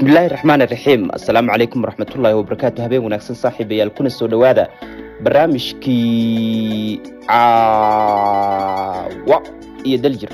bismillaahi raxmaan iraxiim assalaamu calaykum waraxmatullaahi wabarakaatu habeen wanaagsan saaxiibayaal kuna soo dhowaada barnaamijkii caawa iyo daljir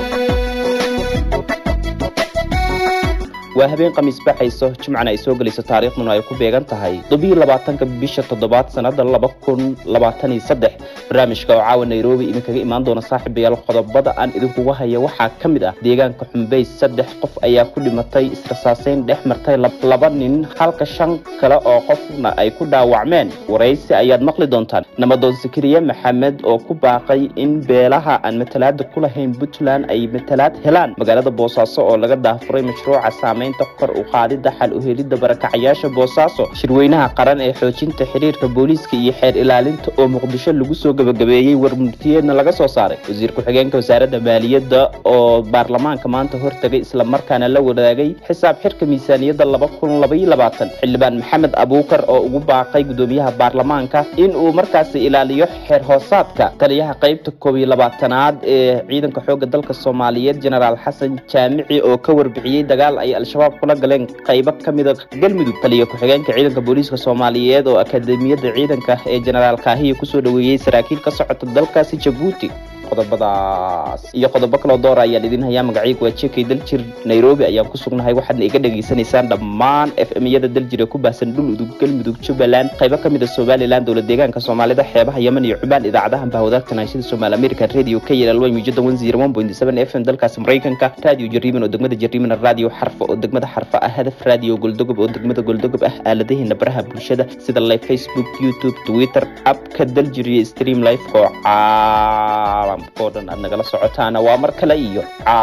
waa habeen khamiis baxayso jimcana ay soo gelayso taariikhduna ay ku beegan tahay todobiyo labaatanka bisha toddobaad sannada laba kun labaatan iyo saddex barnaamijka oo caawa nairobi idinkaga imaan doona saaxiibayaal qodobada aan idinkuga haya waxaa ka mid ah deegaanka xumbeys saddex qof ayaa ku dhimatay israsaaseyn dhex martay laba nin halka shan kale oo qofna ay ku dhaawacmeen waraysi ayaad maqli doontaan namadoon sakariye maxamed oo ku baaqay in beelaha aan matalaada ku lahayn puntland ay matalaad helaan magaalada boosaaso oo laga daafuray mashruuca saamaynta kor u qaadida xal u helidda barakacayaasha boosaaso shirweynaha qaran ee xoojinta xiriirka booliiska iyo xeer ilaalinta oo muqdisho lagu soo gabagabeeyey warmurtiyeedna laga soo saaray wasiir ku-xigeenka wasaaradda maaliyadda oo baarlamaanka maanta hortagay islamarkaana la wadaagay xisaab xirka miisaaniyadda laba kun labaiyo labaatan xildhibaan maxamed abuukar oo ugu baaqay gudoomiyaha baarlamaanka in uu markaasi ilaaliyo xeer hoosaadka taliyaha qaybta koob iyo labaatanaad ee ciidanka xoogga dalka soomaaliyeed jenaraal xasan jaamici oo ka warbixiyey dagaal ay al-shabaab kula galeen qaybo ka mida galmudug taliya ku-xigeenka ciidanka booliiska soomaaliyeed oo akaademiyadda ciidanka ee jenaraal kaahiya kusoo dhoweeyey saraakiil ka socota dalkaasi jabuuti qodobadaas iyo qodobo kaloo doora ayaan idin hayaa magacaygu waa jekay daljir nairobi ayaan ku sugnahay waxaadna iga dhegaysanaysaan dhammaan f m-yada daljir ee ku baahsan dhul udug galmudug jubbaland qaybo ka mid a somalilan dowlad deegaanka soomaalida xeebaha yemen iyo cubaan idaacadahan bahwadaagta naashida somaal american radio k yl mujada one zero one point seven f m dalkaasi maraykanka radio jariiman oo degmada jariiman radio xarfa oo degmada xarfa ah hadaf radio goldogob oo degmada goldogob ah aaladaheena baraha bulshada sida live facebook youtube twitter abka daljir iyo stream life oo caalam oo dhan aad nagala socotaana waa mar kale iyo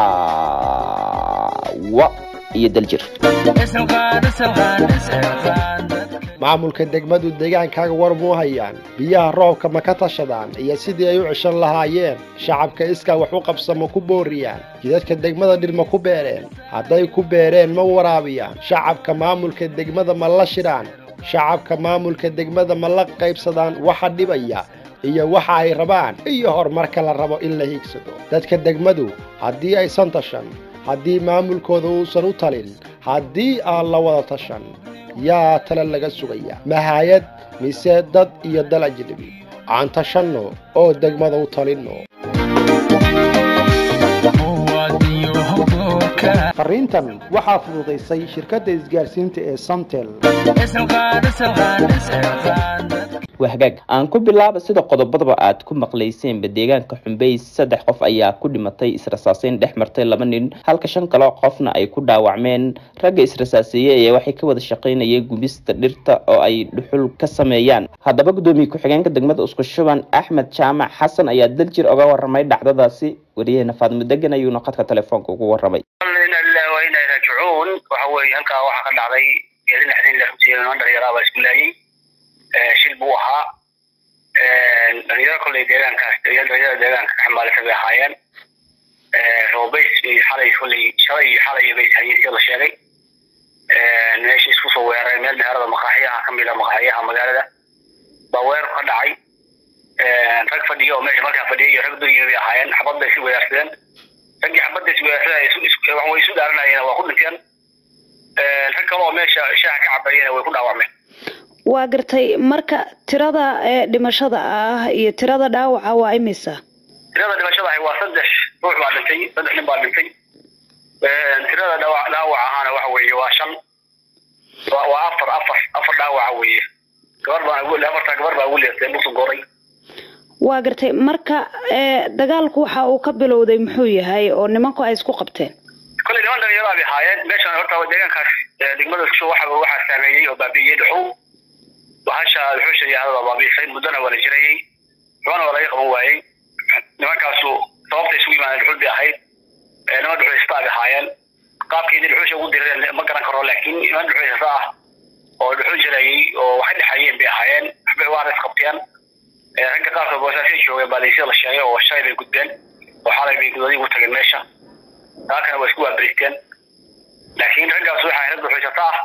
caawa iyo daljir maamulka degmadu deegaankaaga war muu hayaan biyaha roobka ma ka tashadaan iyo sidii ay u ceshan lahaayeen shacabka iskaa wax u qabsa ma ku booriyaan jidadka degmada dhir ma ku beereen hadday ku beereen ma waraabiyaan shacabka maamulka degmada ma la shidhaan shacabka maamulka degmada ma la qaybsadaan waxa dhibaya iyo waxa ay rabaan iyo horumarka la rabo in la hiigsado dadka degmadu haddii aysan tashan haddii maamulkooda uusan u talin haddii aan la wada tashan yaa tale laga sugaya mahayad mise dad iyo dal ajnabi aan tashanno oo degmada u talinno fariintan waxaa fududaysay shirkadda isgaarsiinta ee samtel waa hagaag aan ku bilaaba sida qodobadaba aad ku maqlayseenba deegaanka xumbeys saddex qof ayaa ku dhimatay israsaaseyn dhex martay laba nin halka shan kaloo qofna ay ku dhaawacmeen ragga israsaaseeye ee waxay ka wada shaqaynayeen gubista dhirta oo ay dhuxul ka sameeyaan haddaba gudoomiye ku-xigeenka degmada isku shuban axmed jaamac xasan ayaa daljir oga waramay dhacdadaasi wariyaheena faadimo degan ayuuna khadka telefoonka ugu waramay raajicuun waxa weeye halkaa waxaa ka dhacday geeri lixdan lix jeedan dhalinyaro baa isku laayay shil buu ahaa dhalinyaro kolley deegaankaas dhalinyarada deegaanka ka xambaalisa bay ahaayeen roobays xalay kolley shalay iyo xalay bay hayeen sida la sheegay meesha isku soo weeraray meel meherada maqaaxiyaha ka mid a maqaaxiyaha magaalada baa weerar ka dhacay rag fadhiyo oo meesha markaa fadhiya iyo rag duryimi bay ahaayeen xabad bay isu weerarsadeen raggii xabadda is weerarsadeen way isu dhaaranayeen waa ku dhinteen rag kale oo meesha shaaha ka cabayena way ku dhaawacmeen waa gartay marka tirada ee dhimashada ah iyo tirada dhaawaca waa imisa tirada dhimashada ahi waa saddex ruux baa dhintay saddex nin baa dhintay tirada dhaawac dhaawac ahaana waxa weeye waa shan waa afar afar afar dhaawaca weeye gabar baan afartaa gabar baa ugu leestay musu goray waa gartay marka dagaalku waxa uu ka bilowday muxuu yahay oo nimanku ay isku qabteen kolley niman dhalinyaro bay ahaayeen meeshan horta deegaankaas degmada isku waxa waxaa saameeyey oo baabi'iyey dhuxul bahasha dhuxusha yahada baabi'isay muddona waa la jirayey xubana waa laga qaban waayey nimankaasu sababta isugu yimaadeen dhuxul bay ahayd niman dhuxulaysta bay ahaayeen qaabkeedii dhuxusha ugu direen ma garan karo laakiin niman dhuxulaysta ah oo dhuxul jirayey oo waxay dhexayeen bay ahaayeen waxbay waana isqabteen ragga qaarkood boosaasay joogeen baa laysida la sheegay oo shalay bay gudbeen oo xalay bay gudadii ugu tageen meesha taakana waa isku waaberisteen laakiin raggaas waxaa rag dhuxuysata ah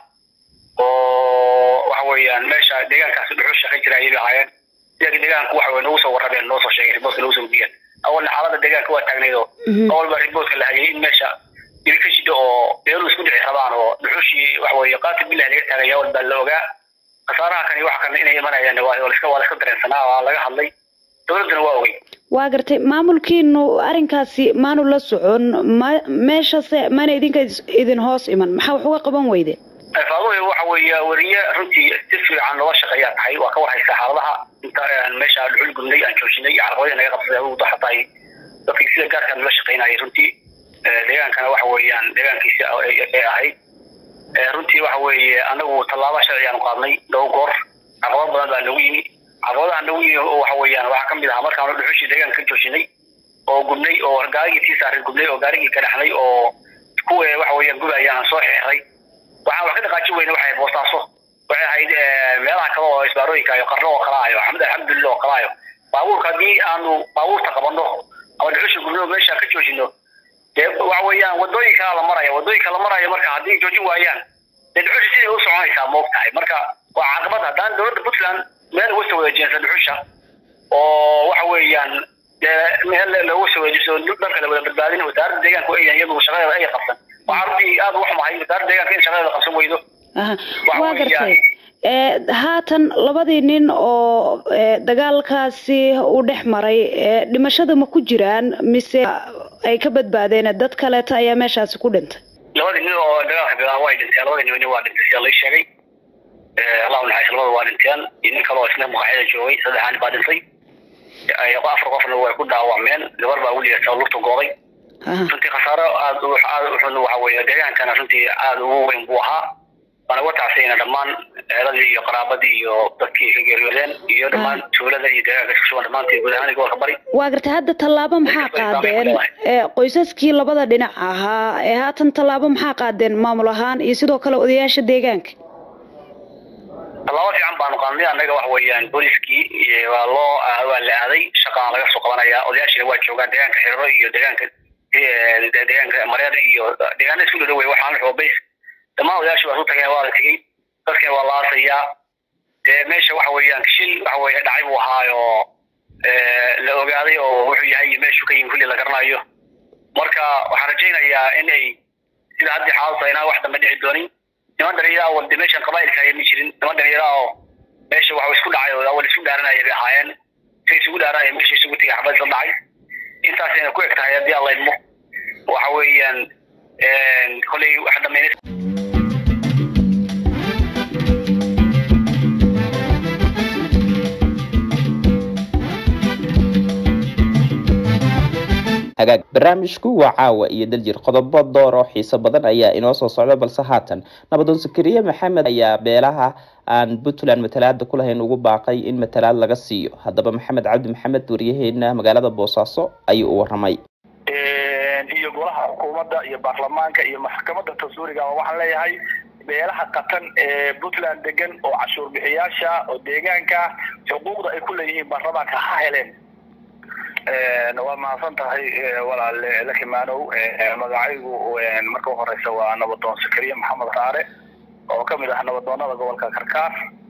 oo waxa weeyaan meesha deegaankaasi dhuxul shaqayn jira ayay ahaayeen iyaga deegaanku waxa nagu soo warrabeen noo soo sheegay riboodka nagu soo gudbiyeen awalna xaaladda deegaanka waa taagnayd oo awal baa riboodka la hayay in meesha dili ka shida oo beeruhu isku dhici rabaan oo dhuxushii waxa weeye qaatil bilah laga taagaya walbaa la ogaa khasaaraha kani waxa kale inay imanayaan waa waa laska waa laska dareensanaa waa laga hadlay dowladduna waa ogey waa gartay maamulkiinu arrinkaasi maanu la socon ma meeshase mana idinka is- idin hoos iman maxaa wax uga qaban weyde faaduhu waxa weeye weriye runtii si fiican looga shaqeeyaa tahay waa ka warhaysa xaaladaha inta aan meesha dhuxul gudnay aan joojinay carqaladii naga qabsaday ugu daxatahay dadkii sida gaarkaan loola shaqeynayay runtii Eh, deegaankana waxa weeyaan deegaankiisi ay ahayd Eh, runtii waxa weeye anagu tallaaba sharci aanu qaadnay dhowr goor caqabad badan baa nagu yimi caqabadaha nagu yimi oo waxa weeyaan waxaa kamid ahaa markaanu dhuxushii deegaanka ka joojinay oo gubnay oo gaarigii tii saaray gubnay oo gaarigii ka dhaxnay oo kuwa waxa weeyaan gubaya aan soo xeexray waxaan wax ka dhaqaajin weyne waxay ahayd boostaaso waxay ahayd eh, meelaha kale oo isbaarooyinka iyo qarno oo kale ayo axmed alxamdulillah oo kale ayo baabuurka haddii aanu baabuurta qabanno ama dhuxusha gubno meesha ka joojino dee waxa weeyaan wadooyinkaa la maraya wadooyinka la maraya marka haddii joojin waayaan dee dhuxusha siday u soconaysaa moog tahay marka waa caqabad haddaan dowladda puntland meel uga soo wareejinaysa dhuxusha oo waxa weeyaan dee meel looga soo wareejiso dalka la wada badbaadin wasaaradda deegaanka ay iyagu shaqadeeda ay qabsan waxaa runtii aad uga xumahay wasaaradda deegaanka in shaqadeeda qabsan weydo Aha, Waxa waa weeyaan- gartay ee haatan labadii nin oo ee, dagaalkaasi u dhex maray ee, dhimashada ma ku jiraan mise ay ka badbaadeen dad kaleeta ayaa meeshaasi ku dhintay labadii nin oo dagaalka bilaaba way dhinteen labadii nin waa dhintay sida lay sheegay Eh, allahu naxariis labada waa dhinteen iyo nin kale oo isna maqaaxyada joogay saddexaani baa dhintay Eh, afar qofna way ku dhaawacmeen gabar baa weligeed lugta gooday Aha. runtii khasaaro aad u aad u xun waxa weeye deegaankana runtii aad ugu weyn buu ahaa waana uga tacsayna dhammaan eedadii iyo qaraabadii iyo dadkii ka geeriyoodeen iyo dhammaan tuulada iyo deegaanka isku sugan dhammaantii guud ahaan gobolka bari waa gartay hadda tallaabo maxaa qaadeen ee, qoysaskii labada dhinac ahaa ee haatan tallaabo maxaa qaadeen maamul ahaan iyo sidoo kale odayaasha deegaanka tallaabo fiican baanu qaadnay annaga waxa weeyaan booliskii iyo waa loo waa la aaday shaqaan laga soo qabanaya odayaashina waa joogaan deegaanka xiriro iyo deegaanka eh, deegaanka mareer iyo deegaana isku dhow wey waxaan xoobays dhammaan odayaasha waa isu tageen waa la tegey dadkina waa la aasayaa dee meesha waxa weeyaan shil waxa weeye dhacay buu ahaayo eh, la ogaaday oo wuxuu yahay iyo meeshuu ka yimi kulli la garanayo marka waxaan rajaynayaa in ay sida haddii xaaladu tahay inaan wax dambe dhici doonin niman dhalinyara oo de meeshan qabaa'ilka ayay ma jirin niman dhalinyara oo meesha waxa isku dhacay oo awal isku dhaaranaya bay ahaayeen say isugu dhaaranaya meesha isugu tegay xabad isla dhacay intaasayna ku eg tahay haddii alla idmo waxa weeyaan kolley waxa dhameynay hagaag barnaamijku waa caawa iyo daljir qodobo door oo xiiso badan ayaa inoo soo socda balse haatan nabadoon sakariye maxamed ayaa beelaha aan puntland matalaada ku lahayn ugu baaqay in matalaad laga siiyo haddaba maxamed cabdi maxamed waryaheena magaalada boosaaso ayuu u waramay iyo golaha xukuumadda iyo baarlamaanka iyo maxkamadda dastuuriga waxaan leeyahay beelaha qatan ee puntland degan oo cashuur bixiyaasha oo deegaanka xuquuqda ay ku leeyihiin baarlamaanka ha heleen waa mahadsan tahay walaale lakimaanow magacaygu marka u horeysa waa nabadoon sakariye maxamed raare oo kamid ah nabadoonada gobolka karkaar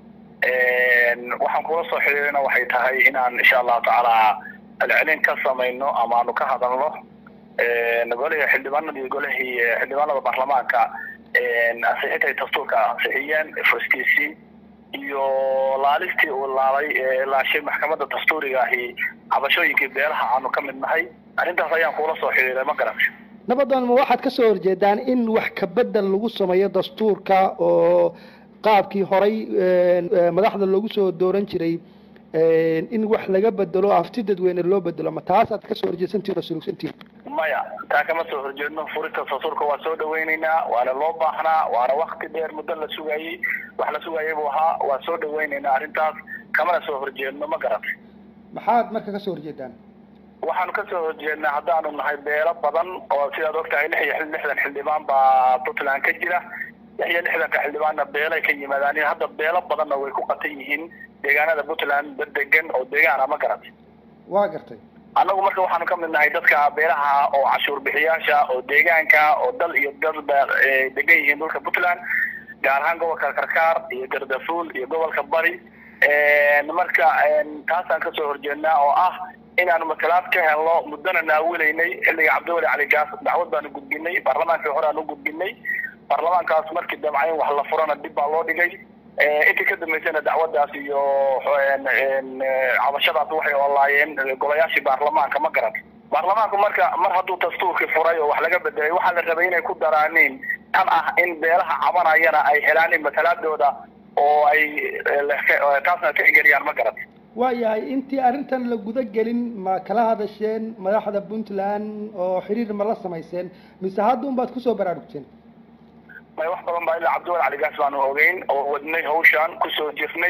waxaan kula soo xiriirina waxay tahay inaan insha allahu tacaala celcelin ka samayno ama aanu ka hadalno golihii xildhibaanada iyo golihii xildhibaanada baarlamaanka ansixintay dastuurka ansixiyeen furistiisii iyo laalistii uu laalay laashay maxkamadda dastuuriga ahi cabashooyinkii beelaha aanu ka mid nahay arrintaas ayaan kuula soo xiriiray ma garatay nabadoon ma waxaad ka soo horjeedaan in wax ka bedel lagu sameeyo dastuurka oo qaabkii horay madaxda loogu soo dooran jiray in wax laga bedelo afti dadweyne loo bedelo ma taasaad kasoo horjeedsantiin oo sulugsantiin maya taa kama soo horjeedno furista dastuurka waa soo dhawaynaynaa waana loo baahnaa waana wakti dheer muddo la sugayey wax la sugayay buu ahaa waa soo dhawaynaynaa arrintaas kamana soo horjeedno ma garatay maxaad marka kasoo horjeedaan waxaanu kasoo horjeednaa haddaanu nahay beelo badan oo sidaad ogtahay lix iyo lixdan xildhibaan baa puntland ka jira lix iyo lixdanka xildhibaanna beelay ka yimaadaan hadda beelo badanna way ku qatan yihiin deegaanada puntland degan oo deegaana ma garatay waa gartay annagu marka waxaanu ka mid nahay dadka beelaha oo cashuur bixiyaasha oo deegaanka oo dal iyo dalba degan yihiin dhulka puntland gaar ahaan gobolka karkaar iyo gardafuul iyo gobolka bari marka taasaan kasoo horjeednaa oo ah inaanu matalaad ka helno muddona naawilaynay xilliga cabdiwali cali gaas dacwad baanu gudbinay baarlamaankii hore aan u gudbinay baarlamaankaas markii damca in wax la furana dib baa loo dhigay intii ka dambeysana dacwadaas iyo cabashadaas waxay olaayeen golayaashii baarlamaanka ma garan baarlamaanku marka mar hadduu dastuurkii furay oo wax laga bedelay waxaa la rabay inay ku daraaniin tan ah in beelaha cabanayana ay helaan matalaadooda oo ay taasna tixgeliyaan ma garan waayahay intii arrintan la guda gelin ma kala hadasheen madaxda puntland oo xiriir ma la samayseen mise hadda un baad kusoo baraarugteen may wax badan baa ilaa cabdiwal caligaas baanu ogeyn oo wadnay hawshaan kusoo jirnay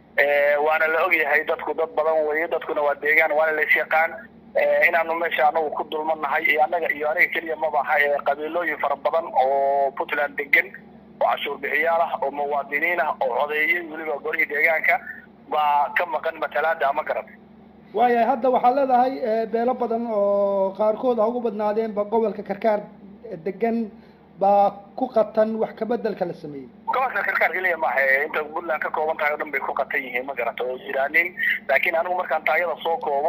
waana la ogyahay dadku dad badan weeye dadkuna waa deegaan waana lays yaqaan inaanu meesha anagu ku dulmanahay iyo annaga iyo aniga keliya mabaha ee qabiilooyin fara badan oo puntland degan oo cashuur bixiyaal ah oo muwaadiniin ah oo codeeyay weliba golihii deegaanka baa ka maqan matalaada ama garan waayahay hadda waxaad leedahay beelo badan oo qaarkood ha ugu badnaadeenba gobolka karkaar degan baa ku qatan wax kabedelka la sameeyey gobolka karkaar keliya maaha inta puntland ka kooban tahay o dhan bay ku qatan yihiin ma garata oo jiraanin laakiin anigu markaan taayada soo koobo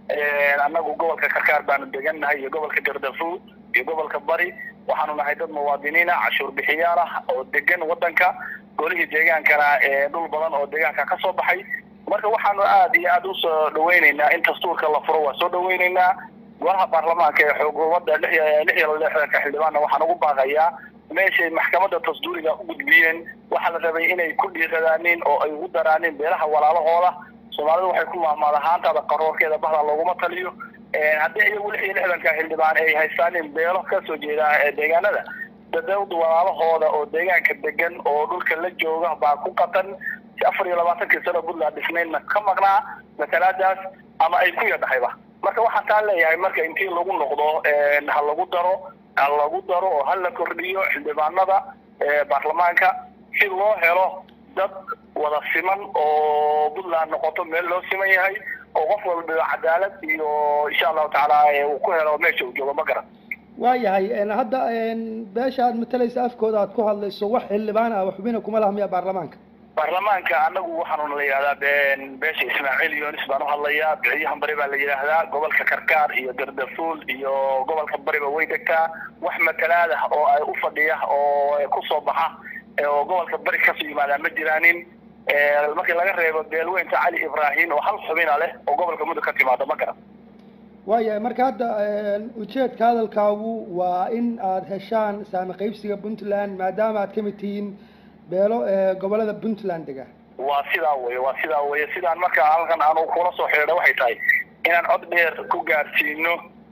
annagu gobolka karkaar baanu degannahay iyo gobolka gardafu iyo gobolka bari waxaanu nahay dad muwaadiniin ah cashuur bixiyaal ah oo degan wadanka golihii deegaankana dhul badan oo deegaanka ka soo baxay marka waxaanu aada iyo aada usoo dhaweyneynaa in dastuurka la furo waa soo dhaweyneynaa golaha baarlamaanka ee xukuumadda lix lix iyo lixdanka xildhibaanna waxaan ugu baaqayaa meeshay maxkamadda tasduuriga u gudbiyeen waxaa la rabay inay ku dhiiradaanin oo ay ugu daraanin beelaha walaalahooda soomaalidu waxay ku maahmaada haantaada qaroorkeeda bahda looguma taliyo haddii iyagu lix iyo lixdanka xildhibaan ay haystaanin beelo kasoo jeeda deegaanada dadawda walaalahooda oo deegaanka degan oo dhulka la jooga baa ku qatan si afar iyo labaatankii sano puntland dhisnaydna ka maqnaa matalaadaas ama ay ku yadhahayba marka waxaan taa leeyahay marka intii lagu noqdo ha lagu daro ha lagu daro oo ha la kordhiyo xildhibaanada baarlamaanka si loo helo dad wada siman oo puntland noqoto meel loo siman yahay oo qof walba cadaalad iyo insha allahu tacaala uu ku helo meesha uu joogo ma garan waayahay hadda beesha aad matalaysa afkooda aad ku hadlayso wax xildhibaan ah xubina kuma laha miya baarlamaanka baarlamaanka anagu waxaanu la yidhahdaa beesha ismaaciil yonis baan uhadlayaa biciyahan bari baa la yidhaahdaa gobolka karkaar iyo gardafuul iyo gobolka bariba way degtaa wax matalaad ah oo ay u fadhiya oo kusoo baxa oo gobolka bari kasoo yimaadaan ma jiraanin markii laga reebo beelweynta cali ibrahim oo hal xubina leh oo gobolka mudug ka timaado ma garan waayahay marka hadda ujeedka hadalkaagu waa in aada heshaan saami qaybsiga puntland maadaama aad kamid tihiin beelo gobolada puntland dega waa sidaa weye waa sidaa weye sidaan marka halkan aanu kula soo xidhiidha waxay tahay inaan cod dheer ku gaarsiino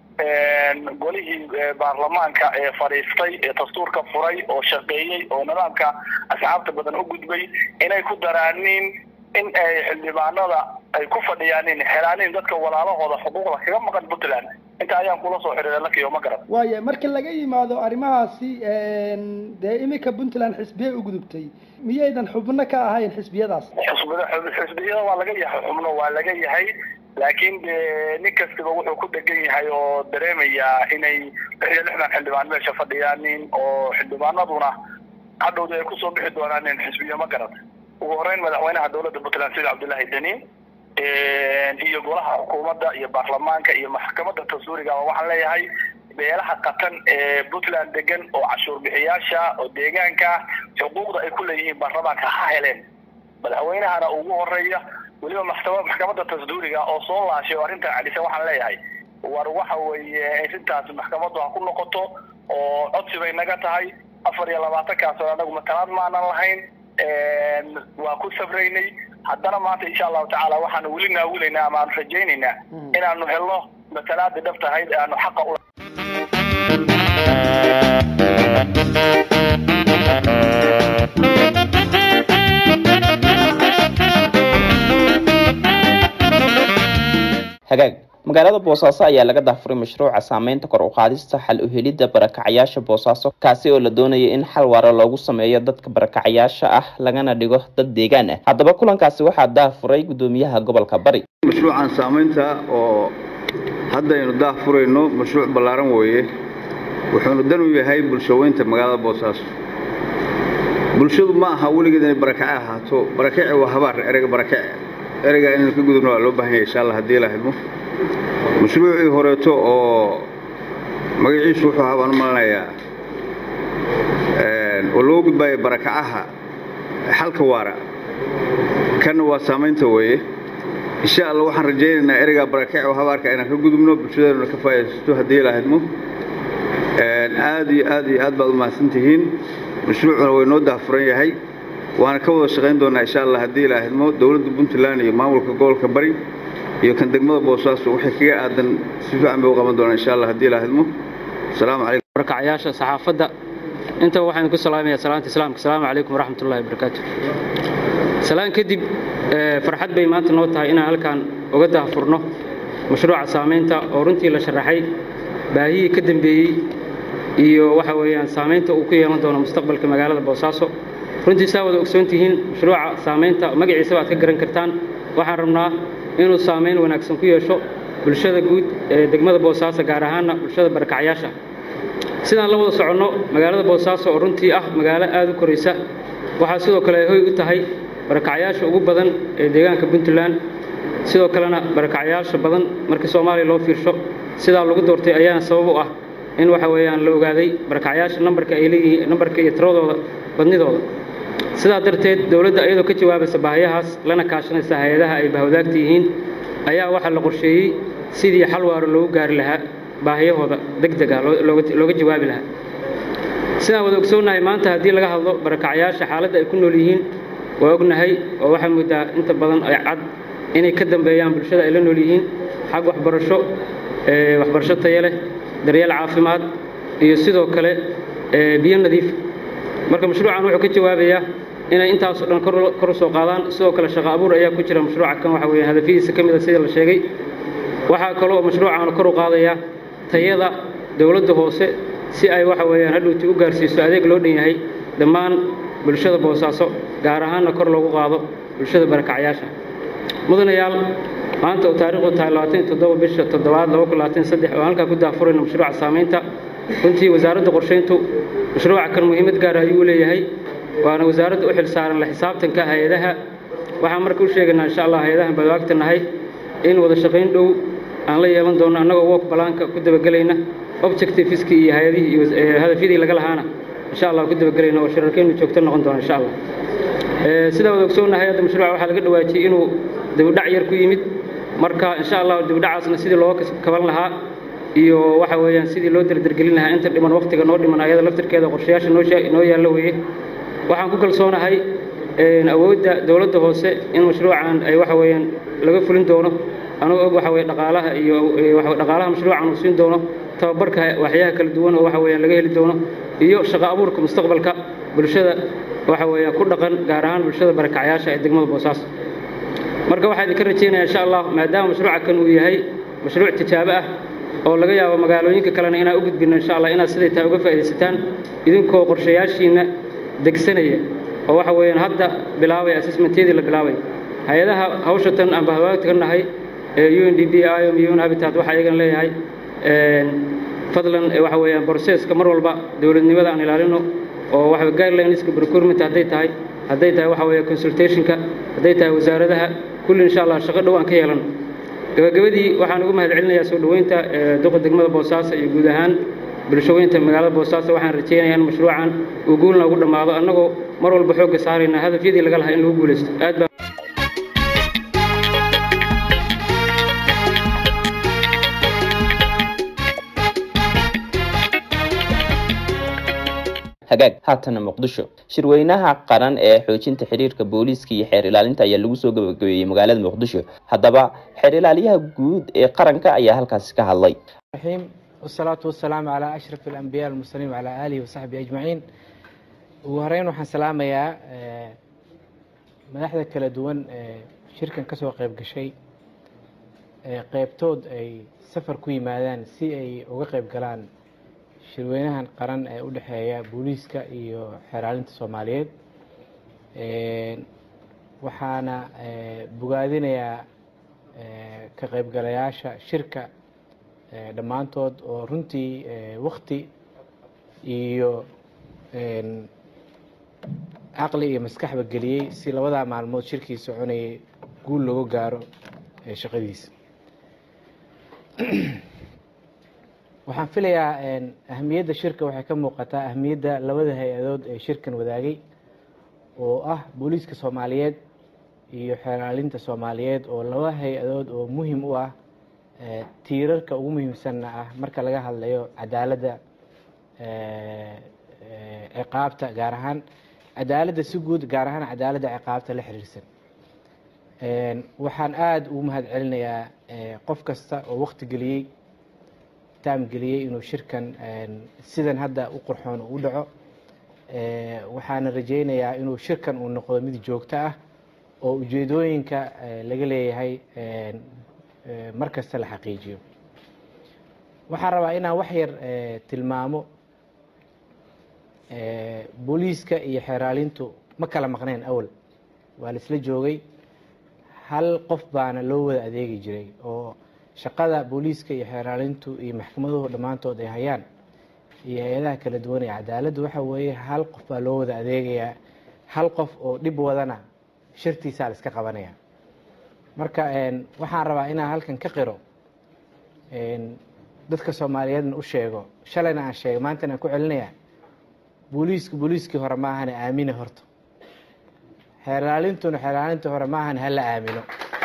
golihii baarlamaanka ee fadhiistay ee dastuurka furay oo shaqeeyey oo nidaamka asxaabta badan u gudbay inay ku daraanin in ay xildhibaanada ay ku fadhiyaanin helaanin dadka walaalahooda xuquuqda kaga maqan puntland inta ayaan kula soo xidhiidha lakiyo ma garan waaya marka laga yimaado arrimahaasi dee iminka puntland xisbiyay u gudubtay miyaydan xubno ka ahayn xisbiyadaas xisbida xisbiyada waa laga yahay xubno waa laga yahay laakiin de nin kastaba wuxuu ku dhegan yahay oo dareemayaa inay lix iyo lixdan xildhibaan meesha fadhiyaanin oo xildhibaanaduna hadhowda ay kusoo bixi doonaanin xisbiyo ma garan ugu horeyn madaxweynaha dowladda puntland sida cabdullaahi deni iyo golaha xukuumadda iyo baarlamaanka iyo maxkamadda tasduuriga waxaan leeyahay beelaha qatan ee puntland degan oo cashuur bixiyaasha oo deegaanka xuquuqda ay ku leeyihiin baarlamaanka ha heleen madaxweynahana ugu horeeya weliba maxkamadda tasduuriga oo soo laashay oo arrintan celisan waxaan leeyahay war waxa weeye arrintaas maxkamaddu ha ku noqoto oo codsi bay naga tahay afar iyo labaatankaas oo anagu matalaad maanan lahayn waa ku safraynay haddana maanta insha allahu tacaala waxaanu weli naawilaynaa ama aanu rajaynaynaa inaanu helno matalaada dhabtahayd ee aanu xaqa u hagaag magaalada boosaaso ayaa laga daafuray mashruuca saameynta kor u qaadista xal u helidda barakacayaasha boosaaso kaasi oo la doonaya in xal waara loogu sameeyo dadka barakacayaasha ah lagana dhigo dad deegaan ah haddaba kulankaasi waxaa daafuray guddoomiyaha gobolka bari mashruucan saameynta oo haddaynu daafurayno mashruuc ballaaran weeye wuxuuna dan u yahay bulshaweynta magaalada boosaaso bulshadu ma aha weligeed inay barakace ahaato barakace waa habaar ereyga barakace ereygaa inaynu ka gudubno waa loo baahan yahay insha allah haddii la xidmo mashruucii horeeto oo magaciisu wuxuu ahaa baan u malanayaa oo loo gudbaayo barakacaha xalka waara kanna waa saamaynta weeye insha allah waxaan rajaynaynaa ereygaa barakac oo habaarka inaan ka gudubno bulshadeennuna ka faa'idaysato haddii ilaahidmo aad iyo aad iyo aad baad u mahadsan tihiin mashruucuna way noo daafuran yahay waana ka wada shaqayn doonaa insha allah haddii ilaahidmo dowladda puntland iyo maamulka gobolka bari iyo kan degmada boosaaso waxay kaga aadan si fiican bay u qaban doonaa insha allah haddii ilaahidmo asalaamu calaykum barakacayaasha saxaafadda intaba waxaan ku salaamayaa salaanta islaamka asalaamu calaykum waraxmatullahi wabarakaatu salaan kadib farxad bay maanta noo tahay inaan halkaan uga daahfurno mashruuca saamaynta oo runtii la sharaxay baahiyii ka dambeeyey iyo waxa weeyaan saamaynta uu ku yeelan doono mustaqbalka magaalada boosaaso runtii saa wada ogsoon tihiin mashruuca saamaynta magaciisaba aad ka garan kartaan waxaan rabnaa inuu saamayn wanaagsan ku yeesho bulshada guud ee degmada boosaaso gaar ahaanna bulshada barakacyaasha sidaan la wada soconno magaalada boosaaso oo runtii ah magaalo aad u koraysa waxaa sidoo kale ay hoy u tahay barakacyaasha ugu badan ee deegaanka puntland sidoo kalena barakacyaasha badan markii soomaaliya loo fiirsho sidaa lagu doortay ayaana sabab u ah in waxa weeyaan la ogaaday barakacyaasha nambarka ay leeyihiin nambarka iyo tiradooda badnidooda sidaa darteed dowladda iyadoo ka jawaabaysa baahiyahaas lana kaashanaysa hay-adaha ay bahwadaagta yihiin ayaa waxaa la qorsheeyey sidii xal waaro loogu gaari lahaa baahiyahooda deg deg ah looga jawaabi lahaa sidaan wada ogsoonnahay maanta haddii laga hadlo barakacyaasha xaaladda ay ku nool yihiin waa ognahay oo waxaa moodaa inta badan ay cad inay ka dambeeyaan bulshada ay la nool yihiin xag waxbarasho waxbarasho tayo leh daryeel caafimaad iyo sidoo kale biyo nadiif marka mashruucan wuxuu ka jawaabayaa inay intaasoo dhan kor u soo qaadaan sidoo kale shaqo abuur ayaa ku jira mashruuca kan waxa weeye hadafyadiisa ka mid a sida la sheegay waxaa kaloo mashruucan kor u qaadayaa tayada dowladda hoose si ay waxa weeyaan hadhowti u gaarsiiso adeeg loo dhan yahay dhammaan bulshada boosaaso gaar ahaanna kor loogu qaado bulshada barakacyaasha mudanayaal maanta oo taariikhdu tahay labaatan iyo toddoba bisha toddobaad laba kun labaatan saddex oo halkaa ku daafurayna mashruuca saamaynta runtii wasaaradda qorshayntu mashruuca kan muhiimad gaara ayuu leeyahay waana wasaaradda u xil saaran la xisaabtanka hay-adaha waxaan marka u sheegaynaa insha allah hay-adahan badwaagta nahay in wada shaqayn dhow aan la yeelan doono annagoo work balaanka ku dabagelayna objectiveskii iyo hay-adihii iyo hadafyadii laga lahaana insha allah ku dabagelayna oo shirarkeennu joogto noqon doona insha allah sidaa wada ogsoonnahay hadda mashruuca waxaa laga dhawaajiyey inuu dibudhac yar ku yimid marka insha allah dibudhacaasna sidii looga kaban lahaa iyo waxa weeyaan sidii loo derdergelin lahaa inta dhiman waqtiga noo dhiman ayada laftirkeeda qorshayaasha noo yaallo weeye waxaan ku kalsoonahay awoodda dowladda hoose in mashruucan ay waxa weeyaan laga fulin doono anuu og waxa weye dhaqaalaha iyo dhaqaalaha mashruucan uu siin doono tababarka waxyaha kala duwan oo waxa weeyaan laga heli doono iyo shaqo abuurka mustaqbalka bulshada waxa weeyaan ku dhaqan gaar ahaan bulshada barakacyaasha ee degmada boosaaso marka waxaa idinka rajaynaya insha allah maadaama mashruuca kan uu yahay mashruuc tijaabo ah oo laga yaabo magaalooyinka kalena inaan u gudbino insha allah inaad siday tahay uga faa'iidaysataan idinkoo qorshayaashiina degsanaya oo waxa weeyaan hadda bilaabay assessmentyadii la bilaabay hay-adaha hawsha tan aan bahwaagta ka nahay ee u n d b iom iyo un habitat waxaa iyagan leeyahay fadlan waxa weeyaan processka mar walba dowladnimada aan ilaalino oo waxa guidelineska procurement hadday tahay hadday tahay waxa weeye consultationka hadday tahay wasaaradaha kulli insha allah shaqo dhow aan ka yeelano gabagabadii waxaan ugu mahad celinayaa soo dhoweynta duqa degmada boosaaso iyo guud ahaan bulshaweynta magaalada boosaaso waxaan rajaynayaa in mashruucan uu guulna ugu dhammaado annagoo mar walba xoogga saarayna hadafyadii laga lahaa in lagu guulaysto aad baa hagaag haatana muqdisho shirweynaha qaran ee xoojinta xiriirka booliiska iyo xeer ilaalinta ayaa lagu soo gabagabeeyey magaalada muqdisho haddaba xeer ilaaliyaha guud ee qaranka ayaa halkaasi ka hadlay wasalaatu wasalaamu calaa ashraf alambiya almursaliin wacalaa aalihi wasaxbihi ajmaciin ugu horeyn waxaan salaamayaa madaxda kala duwan ee shirkan kasoo qayb gashay qeybtood ay safar ku yimaadaan si ay uga qayb galaan shirweynahan qaran ee u dhexeeya booliiska iyo xeeraalinta soomaaliyeed waxaana bogaadinayaa ka qaybgalayaasha shirka dhammaantood oo runtii wakti iyo caqli iyo maskaxba geliyey si labadaa maalmood shirkii soconayay guul looga gaaro shaqadiisa waxaan filayaa ahamiyadda shirka waxay ka muuqataa ahamiyadda labada hay-adood ee shirkan wadaagay oo ah booliiska soomaaliyeed iyo xeeraalinta soomaaliyeed oo laba hay-adood oo muhim u ah tiirarka ugu muhiimsanna ah marka laga hadlayo cadaaladda ciqaabta gaar ahaan cadaaladda si guud gaar ahaan cadaaladda ciqaabta la xiriirsan waxaan aada ugu mahad celinayaa qof kasta oo waqti geliyey taam geliyey inuu shirkan sidan hadda u qurxoon u dhaco waxaana rajeynayaa inuu shirkan uu noqdo mid joogto ah oo ujeedooyinka laga leeyahay mar kasta la xaqiijiyo waxaan rabaa inaan wax yar tilmaamo booliiska iyo xeeraalintu ma kala maqneen awal waa la isla joogay hal qof baana loo wada adeegi jiray oo shaqada booliiska iyo xeeraalintu iyo maxkamaduhu dhammaantood ay hayaan iyo hay-adaha kala duwan ee cadaaladdu waxa weeye hal qof baa loo wada adeegayaa hal qof oo dhib wadana shirtiisaa la iska qabanaya marka waxaan rabaa inaan halkan ka qiro dadka soomaaliyeedna u sheego shalayna aan sheegay maantana aan ku celinaya booliisku booliiskii hore ma ahana aamine horta xeeraalintuna xeeraalintii hore ma ahana hala aamino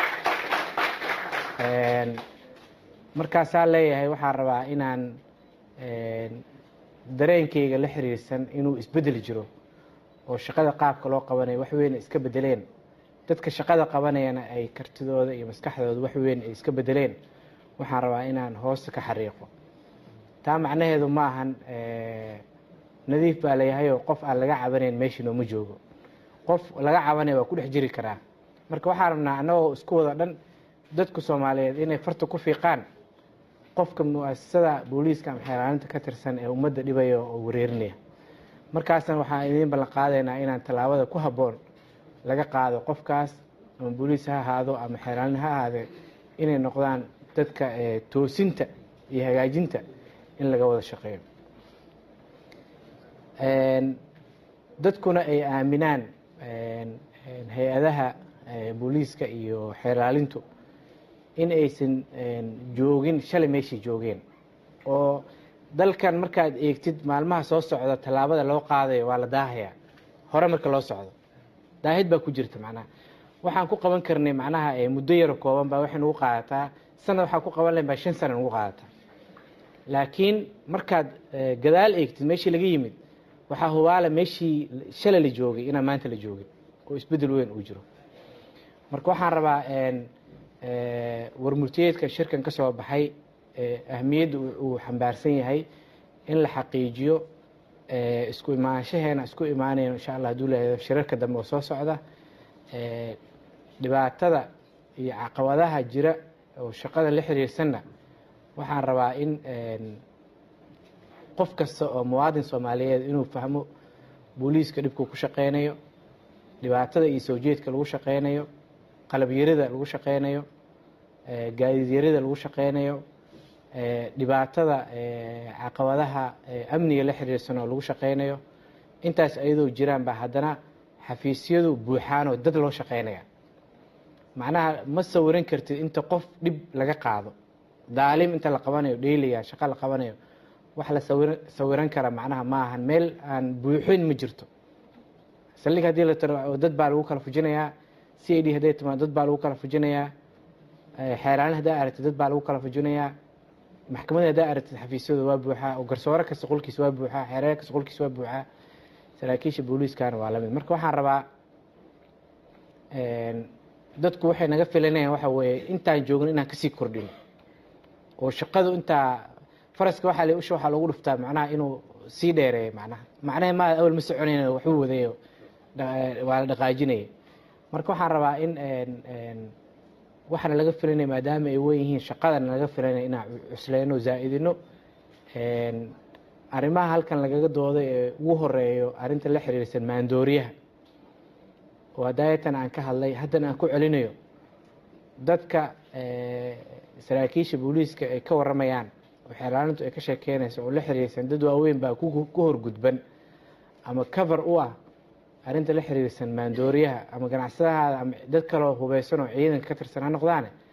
markaasaa leeyahay waxaan rabaa inaan dareenkayga la xiriirsan inuu isbedeli jiro oo shaqada qaabka loo qabanayo wax weyn ay iska bedeleen dadka shaqada qabanayana ay kartidooda iyo maskaxdooda wax weyn ay iska bedeleen waxaan rabaa inaan hoosta ka xariiqo taa macnaheedu ma ahan nadiif baa layahayoo qof aan laga cabanayn meeshii nooma joogo qof laga cabanaya waa ku dhex jiri karaa marka waxaan rabnaa annagoo isku wada dhan dadku soomaaliyeed inay farta ku fiiqaan qofka mu-asasada booliiska ama xeeraalinta ka tirsan ee ummadda dhibaya oo wareerinaya markaasna waxaan idiin ballan qaadaynaa inaan tallaabada ku habboon laga qaado qofkaas ama booliis ha ahaado ama xeeraalin ha ahaadee inay noqdaan dadka toosinta iyo hagaajinta in laga wada shaqeeyo dadkuna ay aaminaan hay-adaha booliiska iyo xeeraalintu in aysan joogin shalay meeshay joogeen oo dalkan markaad eegtid maalmaha soo socda tallaabada loo qaadayo waa la daahayaa hore marka loo socdo daahid baa ku jirta macnaha waxaan ku qaban karnay macnaha muddo yaro kooban baa waxay nugu qaadataa sanad waxaan ku qaban lahayn baa shan sana nugu qaadataa laakiin markaad gadaal eegtid meeshii laga yimid waxaa hubaala meeshii shalay la joogay inaan maanta la joogin oo isbeddel weyn uu jiro marka waxaan rabaa warmurtiyeedka shirkan ka soo baxay ahmiyadda uu xambaarsan yahay in la xaqiijiyo isku imaanshaheena isku imaanayno insha allah haduu leeyahay shirarka dambe oo soo socda dhibaatada iyo caqabadaha jira oo shaqada la xiriirsanna waxaan rabaa in qof kasta oo muwaadin soomaaliyeed inuu fahmo booliiska dhibkuu ku shaqeynayo dhibaatada iyo soo jeedka lagu shaqeynayo qalabyarida lagu shaqeynayo gaadiidyarida lagu shaqeynayo dhibaatada caqabadaha amniga la xiriirsan oo lagu shaqeynayo intaas ayadoo jiraan baa haddana xafiisyadu buuxaanoo dad loo shaqeynaya macnaha ma sawiran kartid inta qof dhib laga qaado daalim inta la qabanayo dheyliya shaqo la qabanayo wax la sawir sawiran kara macnaha ma ahan meel aan buuxin ma jirto saldhig haddii la tiro dad baa lagu kala fujinayaa c i d hadday timaado dad baa lagu kala fujinayaa xeeraalin haddaa aragtid dad baa lagu kala fujinayaa maxkamadda haddaa aragtid xafiisyadu waa buuxaa oo garsoore kasta qolkiisa waa buuxaa xeereer kasta qolkiisa waa buuxaa saraakiisha booliiskana waa lamid marka waxaan rabaa dadku waxay naga filanayaan waxa weeye intaan joogno inaan kasii kordhino oo shaqadu intaa faraska waxaa la usha waxaa loogu dhuftaa macnaha inuu sii dheereeyo macnaha macnaha ma awal ma soconayna waxbuu wadayo waa la dhaqaajinaya marka waxaan rabaa in waxaana laga filanaya maadaama ay wen yihiin shaqadana laga filanaya inaan cusleyno zaa'idino arrimaha halkan lagaga dooday ee ugu horeeyo arrinta la xiriirsan maandooriyaha oo hadaayatan aan ka hadlay haddana aan ku celinayo dadka saraakiisha booliiska ay ka waramayaan oo xeeraalintu ay ka sheekeynayso oo la xiriirsan dad waaweyn baa ku horgudban ama cover u ah arrinta la xiriirsan maandooriyaha ama ganacsadahaada ama dad kaloo hubeysan oo ciidanka ka tirsan ha noqdaane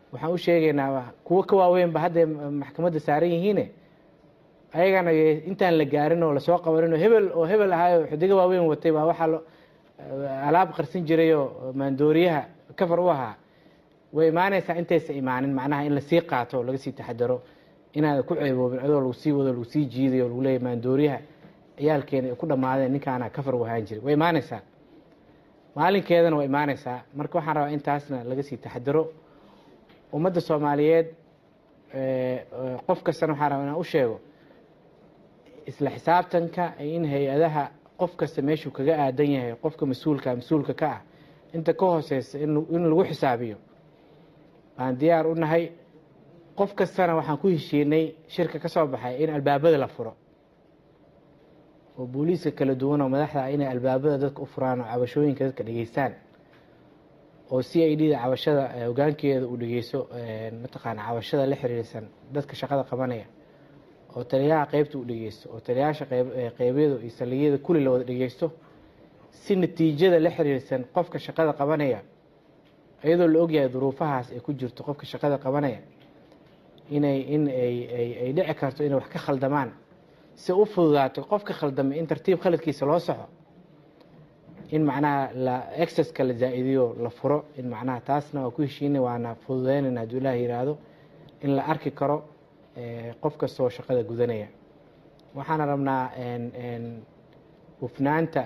waxaan u sheegaynaa kuwo ka waaweynba hadday maxkamadda saaran yihiine ayagana intaan la gaarin oo lasoo qabanin oo hebel oo hebel ahaayo xidigo waaweyn watay baa waxaa lo alaab qarsan jirayoo maandooriyaha kafar u ahaa way imaanaysaa intaysa imaanin macnaha in lasii qaato oo laga sii taxadaro inaada ku ceeboobin adoo lagu sii wado lagu sii jiidayo o lagu leeyahy maandooriyaha ciyaalkeena ay ku dhammaadeen ninkaana kafar u ahaan jiray way imaanaysaa maalinkeedana way imaanaysaa marka waxaan rabaa intaasna laga sii taxadaro ummadda soomaaliyeed qof kastana waxaan rabaa inaan u sheego isla xisaabtanka in hay-adaha qof kasta meeshuu kaga aadan yahay qofka mas-uulka mas-uulka ka ah inta ka hooseysa in lagu xisaabiyo baan diyaar u nahay qof kastana waxaan ku heshiinay shirka ka soo baxay in albaabada la furo oo booliiska kala duwan oo madaxda ah inay albaabada dadka u furaan oo cabashooyinka dadka dhegeystaan oo c i d da cabashada hogaankeeda uu dhegeyso mataqaana cabashada la xiriirsan dadka shaqada qabanaya oo taliyaha qeybta uu dhegeysto oo taliyayaasha qeybyada iyo saldhigyada kulli la wada dhegeysto si natiijada la xiriirsan qofka shaqada qabanaya iyadoo la ogyahay duruufahaas ay ku jirto qofka shaqada qabanaya inay in ay dhici karto inay wax ka khaldamaan si u fududaato qofka khaldamay in tartiib khaladkiisa loo soxo in macnaha la exceska la zaa-idiyo la furo in macnaha taasna waa ku heshiinay waana fududeynayna hadduu ilaah yiraahdo in la arki karo qof kastoo shaqada gudanaya waxaana rabnaa hufnaanta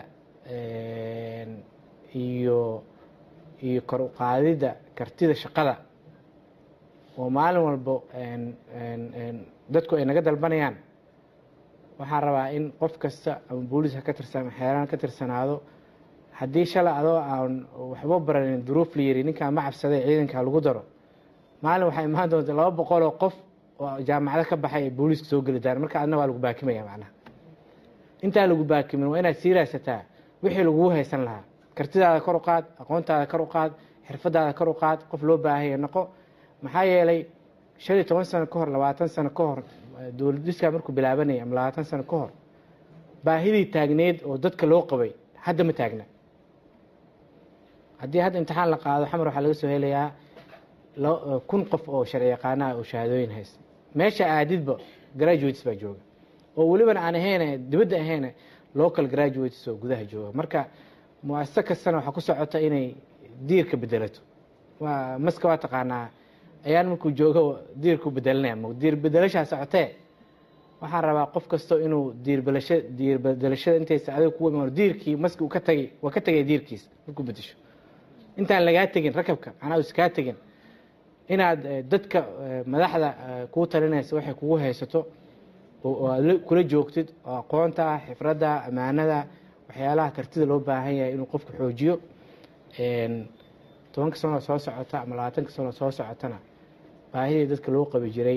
iyo iyo kor uqaadidda kartida shaqada oo maalin walbo dadku ay naga dalbanayaan waxaan rabaa in qof kasta ama booliis ha ka tirsan ama xeeraan ka tirsanaado haddii shalay adoo aan waxba baranin duruuf la yiri ninkaan ma cabsaday ciidanka lagu daro maalin waxaa imaan doonta laba boqol oo qof oo jaamacado ka baxay ay booliiska soo geli daan marka adna waa lagu baakimaya macnaha intaa lagu baakimin waa inaad sii raadsataa wixii lagugu haysan lahaa kartidaada kor u qaad aqoontaada kor u qaad xirfadaada kor u qaad qof loo baahaya noqo maxaa yeelay shan iyo toban sano ka hor labaatan sano ka hor dowladiskaa markuu bilaabanaya ama labaatan sano ka hor baahidii taagneed oo dadka loo qabay hadda ma taagna haddii hadda imtixaan la qaado xamar waxaa laga soo helayaa kun qof oo sharci yaqaanaha oo shahaadooyin haysta meesha aadidba graduates baa jooga oo welibana aan ahayn dibadda ahayn local graduates oo gudaha jooga marka muasasa kastana waxaa ku socota inay diirka bedelato waa maska waa taqaanaa ayaan markuu joogo diirku bedelanaya diir bedelashaa socotee waxaan rabaa qof kasto inuu diirbelasha diir bedelashada intaysa adiga kuwa imaan diirkii maski uu ka tagay waa ka tagay diirkiisa markuu bedesho intaan lagaa tegin rakabka macnaa us kaa tegin inaad dadka madaxda kuu talinaysa waxay kugu haysato oo aad kula joogtid oo aqoonta xifradda ammaanada waxyaalaha kartida loo baahan yahay inuu qofku xoojiyo tobanka sanoo soo socota ama labaatanka sanoo soo socotana baahidii dadka loo qabi jiray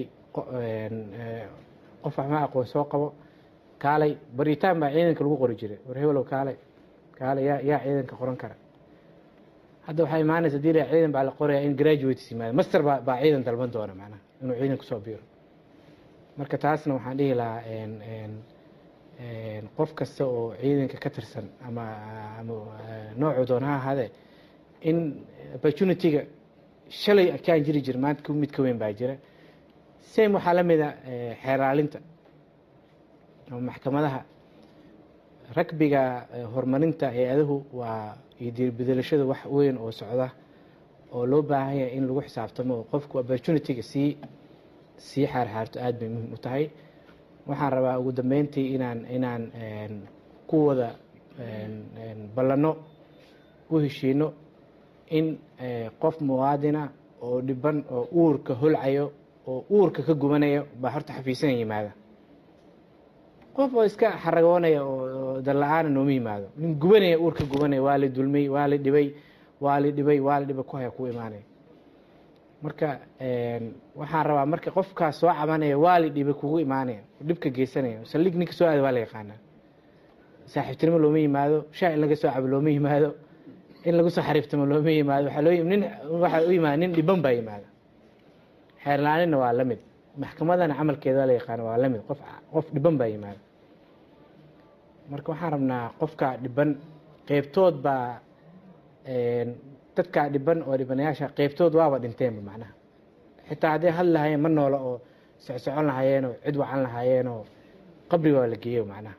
qof waxma aqoon soo qabo kaalay baritaan baa ciidanka lagu qori jiray war hebelow kaalay kaalay yaa yaa ciidanka qoran kara hadda waxaa imaanaysa hadii la ciidan baa la qoraya in graduates yimaada master baa baa ciidan dalban doona macnaha inuu ciidan kusoo biiro marka taasna waxaan dhihi lahaa qof kasta oo ciidanka ka tirsan ama ama noocu doona ha ahaadee in opportunity-ga shalay kaan jiri jira maanta mid ka weyn baa jira same waxaa la mida xeeraalinta ama maxkamadaha ragbiga horumarinta hay-adahu waa iyo diirbedelashada wax weyn oo socda oo loo baahan yahay in lagu xisaabtamo oo qofku opportunity-ga sii sii xaarxaarto aada bay muhiim u tahay waxaan rabaa ugu dambeyntii inaan inaan ku wada ballanno u heshiino in qof muwaadina oo dhiban oo uurka holcayo oo uurka ka gubanayo baa horta xafiisana yimaada qof oo iska xaragoonaya oo dalla-aana nooma yimaado nin gubanaya uurka gubanaya waa la dulmay waa la dhibay waa la dhibay waa la dhibay ku haya ku imaanaya marka waxaan rabaa marka qofkaas soo cabanaya waa la dhibay kugu imaanaya dhibka geysanaya saldhig ninka soo aada waa la yaqaanaa saaxiibtinimo looma yimaado shaa in laga soo cabo looma yimaado in lagu soo xariiftamo looma yimaado waxaa loo nin waxaa u yimaada nin dhiban baa yimaada xeerlaaninna waa la mid maxkamadana camalkeeda waa la yaqaana waa la mid qof qof dhiban baa yimaada marka waxaan rabnaa qofka dhiban qeybtood baa dadkaa dhiban oo dhibanayaasha qeybtood waaba dhinteenba macnaha xitaa hadday hadli lahaayeen ma noola oo socsocon lahaayeen oo cid wacan lahaayeen oo qabriga waa la geeyo macnaha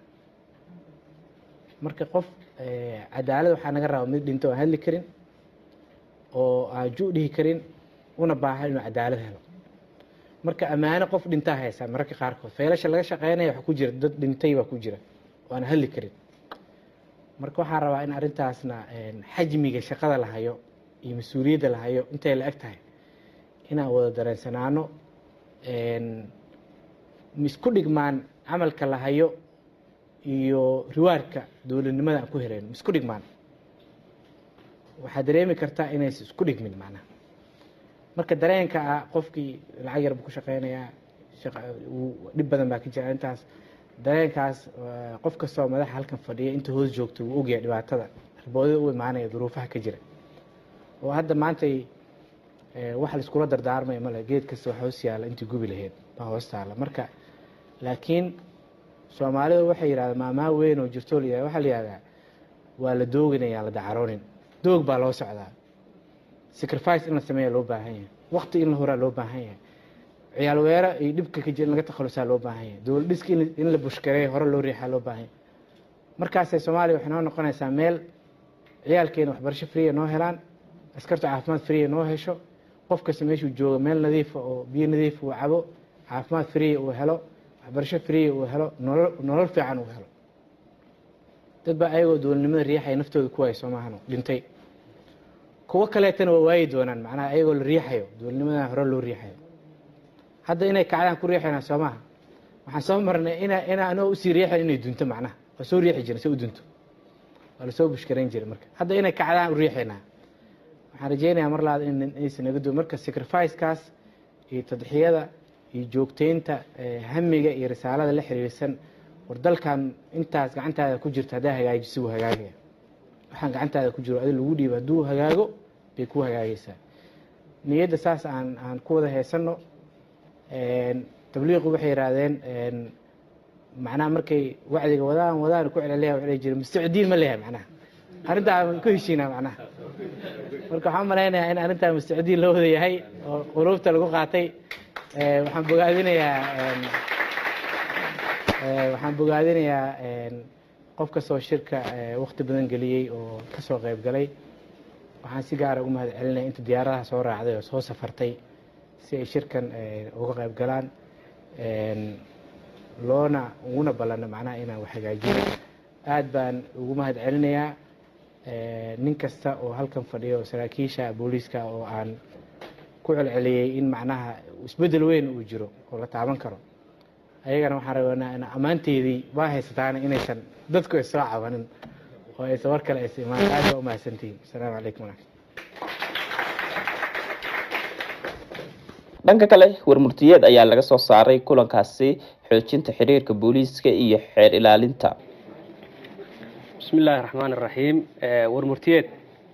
marka qof cadaalad waxaa naga rabaa mid dhinto aan hadli karin oo aan ju dhihi karin una baahan inuu cadaalad helo marka ammaano qof dhintaa haysaa mararka qaarkood feelasha laga shaqeynaya waxa ku jira dad dhintay baa ku jira oo aan hadli karin marka waxaan rabaa in arrintaasna xajmiga shaqada la hayo iyo mas-uuliyadda la hayo intay la eg tahay inaan wada dareensanaano isku dhigmaan camalka la hayo iyo riwaarka dowladnimada aan ku helayno isku dhigmaan waxaad dareemi kartaa inaysa isku dhigmin macnaha marka dareenka ah qofkii lacag yar buu ku shaqeynayaa dhib badan baa ka jira intaas dareenkaas qof kastoo madaxa halkan fadhiya inta hoos joogto wuu ogyahay dhibaatada arboodada u imaanaya duruufaha ka jira oo hadda maantay wax laiskula dardaarmaya male geed kasta wax hoos yaalla intii gubi lahayd baa hoos taalla marka laakiin soomaalidu waxay yidhahdaan maamaa weyn oo jirto la waxaa la yihahdaa waa la dooginaya la dacaroonin doog baa loo socdaa sacrifice in la sameeya loo baahan yahay waqti in la horaa loo baahan yahay ciyaal weero iyo dhibka ka jira in laga takhalusaa loo baahan yahay dowlad dhiska in la bushkareeyo hore loo riixaa loo baahan yahay markaasee soomaaliya waxay noo noqonaysaa meel ciyaalkeena waxbarasho friya noo helaan askartu caafimaad friya noo hesho qof kasta meeshuu joogo meel nadiifa oo biyo nadiifa uu cabo caafimaad friya uu helo waxbarasho friya uu helo nolol nolol fiican uu helo dad baa ayagoo dowladnimada riixaya naftooda ku waaya soomahano dhintay kuwo kaleetana waa waayi doonaan macnaha ayagoo la riixayo dowladnimadan hore loo riixayo hadda inay kacdaan ku riixaynaa soo maha waxaan soo marnay ina inaa anoo usii riixayn inay dunto macnaha waa soo riixi jiren si u dunto waa lasoo bushkarayn jiray marka hadda inay kacdaan u riixaynaa waxaan rajeynayaa mar labaad in aysan naga duwan marka sacrificekaas iyo tadxiyada iyo joogteynta hamiga iyo risaalada la xiriirsan war dalkan intaas gacantaada ku jirta haddaa hagaajiso wuu hagaagaya waxaan gacantaada ku jiro adi lagu dhiiba hadduu hagaago bay ku hagaagaysaa niyadda saas aan aan ku wada heesanno tabliiqu waxay yidhaahdeen macnaha markay wacdiga wadaan wadaan ku celeleya waxa la jira mustacdiin ma leeyahay macnaha arrintaa aan ku heshiinaa macnaha marka waxaan malaynayaa in arrintaa mustacdiin loo wada yahay oo quluubta lagu qaatay waxaan bogaadinayaa waxaan bogaadinayaa qof kastoo shirka wakti badan geliyey oo kasoo qayb galay waxaan si gaara ugu mahad celinaya inta diyaaradaha soo raacday oo soo safartay si ay shirkan uga qayb galaan loona uguna ballano macnaha inaan wax hagaajino aad baan ugu mahad celinayaa nin kasta oo halkan fadhiya oo saraakiisha booliiska oo aan ku celceliyey in macnaha isbeddel weyn uu jiro oo la taaban karo ayagana waxaan rabanaa in ammaanteedii waa haysataana inaysan dadku isoo cabanin oo aysan war kale aysa imaan aad baa umahadsantihiin asalaamu calaykum waraxmat dhanka kale warmurtiyeed ayaa laga soo saaray kulankaasi xoojinta xiriirka booliiska iyo xeer ilaalinta bismi illaahi raxmaan iraxiim warmurtiyeed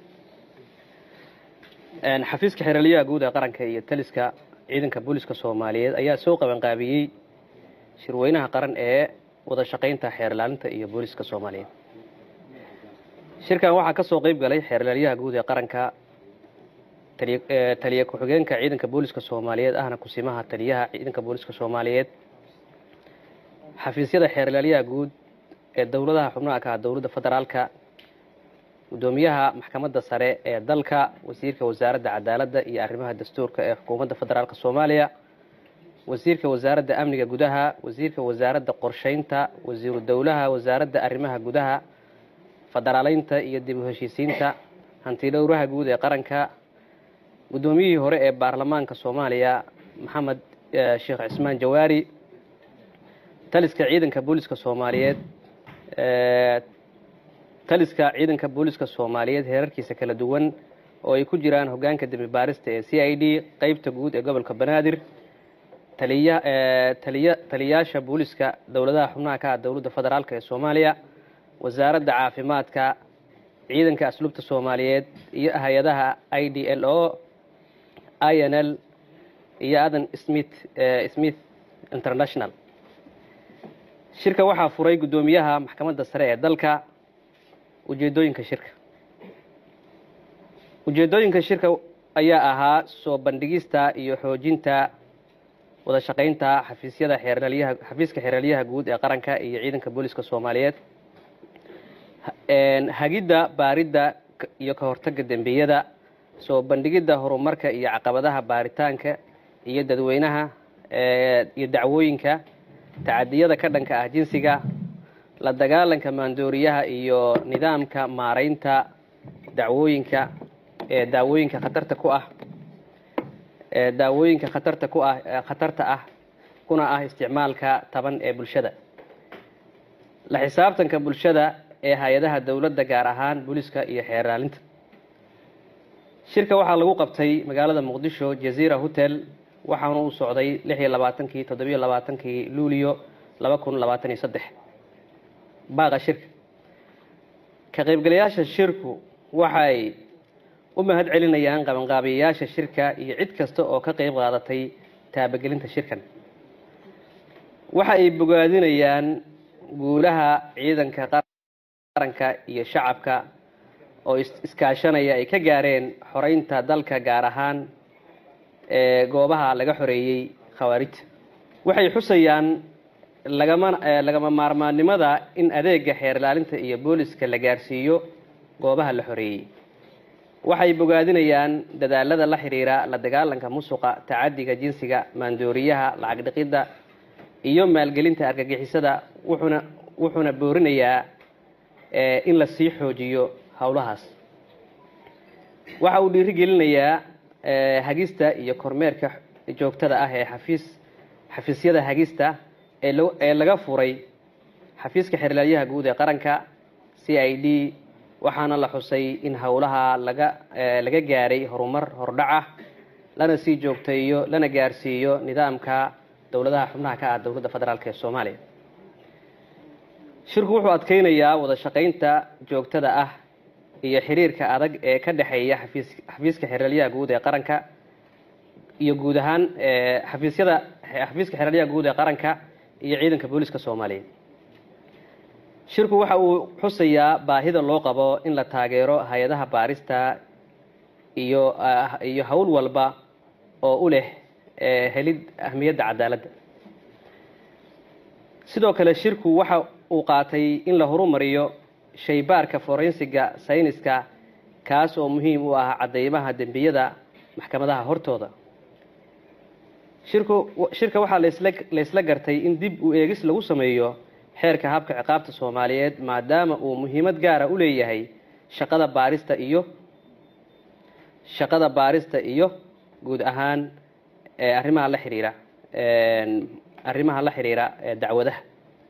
xafiiska xeeraliyaha guud ee qaranka iyo taliska ciidanka booliiska soomaaliyeed ayaa soo qabanqaabiyey shirweynaha qaran ee wada shaqaynta xeer ilaalinta iyo booliiska soomaaliyeed shirkan waxaa ka soo qeyb galay xeer ilaalyaha guud ee qaranka taliya ku-xigeenka ciidanka booliiska soomaaliyeed ahna kusimaha taliyaha ciidanka booliiska soomaaliyeed xafiisyada xeer ilaalyaha guud ee dowladaha xubnaha ka ah dowladda federaalka gudoomiyaha maxkamadda sare ee dalka wasiirka wasaaradda cadaaladda iyo arrimaha dastuurka ee xukuumadda federaalk soomaaliya wasiirka wasaaradda amniga gudaha wasiirka wasaaradda qorsheynta wasiiru dowlaha wasaaradda arrimaha gudaha federaaleynta iyo dib u heshiisiinta hantidhowraha guud ee qaranka guddoomiyihii hore ee baarlamaanka soomaaliya maxamed sheekh cismaan jawaari taliska ciidanka booliiska soomaaliyeed taliska ciidanka booliiska soomaaliyeed heerarkiisa kala duwan oo ay ku jiraan hoggaanka dembi baarista ee c i d qeybta guud ee gobolka banaadir taliya taliya taliyaasha booliiska dowladaha xubnaha ka ah dowladda federaalk ee soomaaliya wasaaradda caafimaadka ciidanka asluubta soomaaliyeed iyo hay-adaha i d l o i n l iyo adan smith smith international shirka waxaa furay guddoomiyaha maxkamadda sare ee dalka ujeedooyinka shirka ujeedooyinka shirka ayaa ahaa soo bandhigista iyo xoojinta wada shaqaynta xafiisyada xeeralyaha xafiiska xeeralyaha guud ee qaranka iyo ciidanka booliska soomaaliyeed hagidda baaridda iyo ka hortagga dembiyada soo bandhigidda horumarka iyo caqabadaha baaritaanka iyo dadweynaha iyo dacwooyinka tacadiyada ka dhanka ah jinsiga la dagaalanka maandooriyaha iyo nidaamka maaraynta dacwooyinka ee daawooyinka khatarta ku ah ee daawooyinka khatarta ku ah khatarta ah kuna ah isticmaalka taban ee bulshada la xisaabtanka bulshada ee hay-adaha dowladda gaar ahaan booliska iyo xeeraalinta shirka waxaa lagu qabtay magaalada muqdisho jaziira hotel waxaana uu socday lix iyo labaatankii toddobiyo labaatankii luulio laba kun labaatan iyo saddex baaqa shirka ka qaybgalayaasha shirku waxay u mahad celinayaan qabanqaabiyayaasha shirka iyo cid kasta oo ka qayb qaadatay taabagelinta shirkan waxa ay bogaadinayaan guulaha ciidanka qaranka iyo shacabka oo iskaashanaya ay ka gaareen xoreynta dalka gaar ahaan ee goobaha laga xoreeyey khawaarijta waxay xusayaan lagama lagama maarmaannimada in adeega xeer ilaalinta iyo booliska la gaarsiiyo goobaha la xoreeyey waxay bogaadinayaan dadaalada la xidhiira la dagaalanka musuqa tacadiga jinsiga maandooriyaha lacag dhiqidda iyo maalgelinta argagixisada wuxuuna wuxuuna boorinayaa in la sii xoojiyo howlahaas waxa uu dhiirigelinayaa hagista iyo kormeerka joogtada ah ee xafiis xafiisyada hagista ee lo ee laga furay xafiiska xeerlaaliyaha guud ee qaranka c i d waxaana la xusay in howlaha laga laga gaaray horumar hordhac ah lana sii joogteeyo lana gaarsiiyo nidaamka dowladaha xubnaha ka ah dowladda federaalk ee soomaaliya shirku wuxuu adkeynayaa wada shaqaynta joogtada ah iyo xiriirka adag ee ka dhexeeya xafiis xafiiska xeeralyaha guud ee qaranka iyo guud ahaan xafiisyada xafiiska xeeralyaha guud ee qaranka iyo ciidanka booliska soomaaliyeed shirku waxa uu xusayaa baahida loo qabo in la taageero hay-adaha baarista iyo iyo howl walba oo u leh helid ahmiyadda cadaaladda sidoo kale shirku waxa uu qaatay in la horumariyo shaybaarka forensiga sayniska kaas oo muhiim u ah cadeymaha dembiyada maxkamadaha hortooda shirku shirka waxaa lasla laysla gartay in dib u eegis lagu sameeyo xeerka habka ciqaabta soomaaliyeed maadaama uu muhiimad gaara u leeyahay shaqada baarista iyo shaqada baarista iyo guud ahaan arrimaha la xiriira arrimaha la xiriira dacwadaha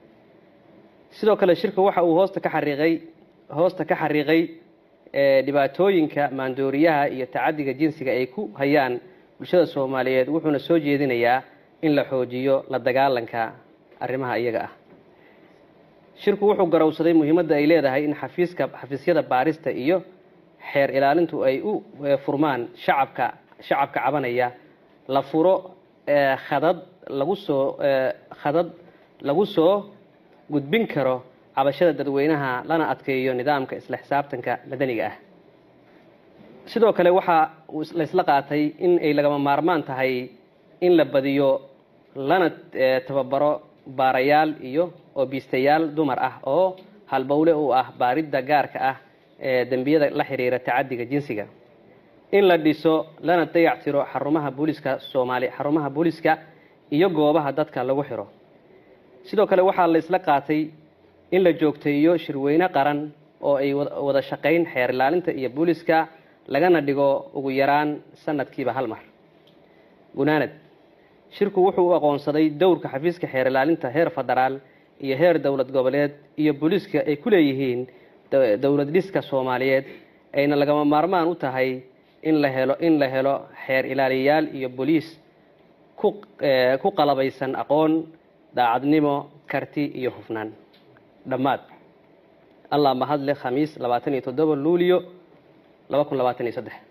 sidoo kale shirka waxa uu hoosta ka xariiqay hoosta ka xariiqay dhibaatooyinka maandooriyaha iyo tacadiga jinsiga ay ku hayaan bulshada soomaaliyeed wuxuuna soo jeedinayaa in la xoojiyo la dagaalanka arrimaha iyaga ah shirku wuxuu garowsaday muhiimadda ay leedahay in xafiiska xafiisyada baarista iyo xeer ilaalintu ay u furmaan shacabka shacabka cabanaya la furo khadad lagu soo khadad lagu soo gudbin karo cabashada dadweynaha lana adkeeyo nidaamka isla xisaabtanka madaniga ah sidoo kale waxaa laysla qaatay in ay lagama maarmaan tahay in la badiyo lana tababaro baarayaal iyo oobiistayaal dumar ah oo halbowle u ah baaridda gaarka ah ee dembiyada la xiriira tacadiga jinsiga in la dhiso lana dayactiro xarumaha booliska soomaali xarumaha booliska iyo goobaha dadka lagu xiro sidoo kale waxaa la isla qaatay in la joogteeyo shirweyne qaran oo ay wada shaqayn xeer ilaalinta iyo booliska lagana dhigo ugu yaraan sanadkiiba hal mar gunaanad shirku wuxuu u aqoonsaday dowrka xafiiska xeer ilaalinta heer federaal iyo heer dowlad goboleed iyo booliiska ay ku leeyihiin dowlad dhiska soomaaliyeed ayna lagama maarmaan u tahay in la helo in la helo xeer ilaaliyayaal iyo booliis ku ku qalabaysan aqoon daacadnimo karti iyo hufnaan dhammaad allah mahadle khamiis labaatan iyo toddoba luulio laba kun labaatan iyo saddex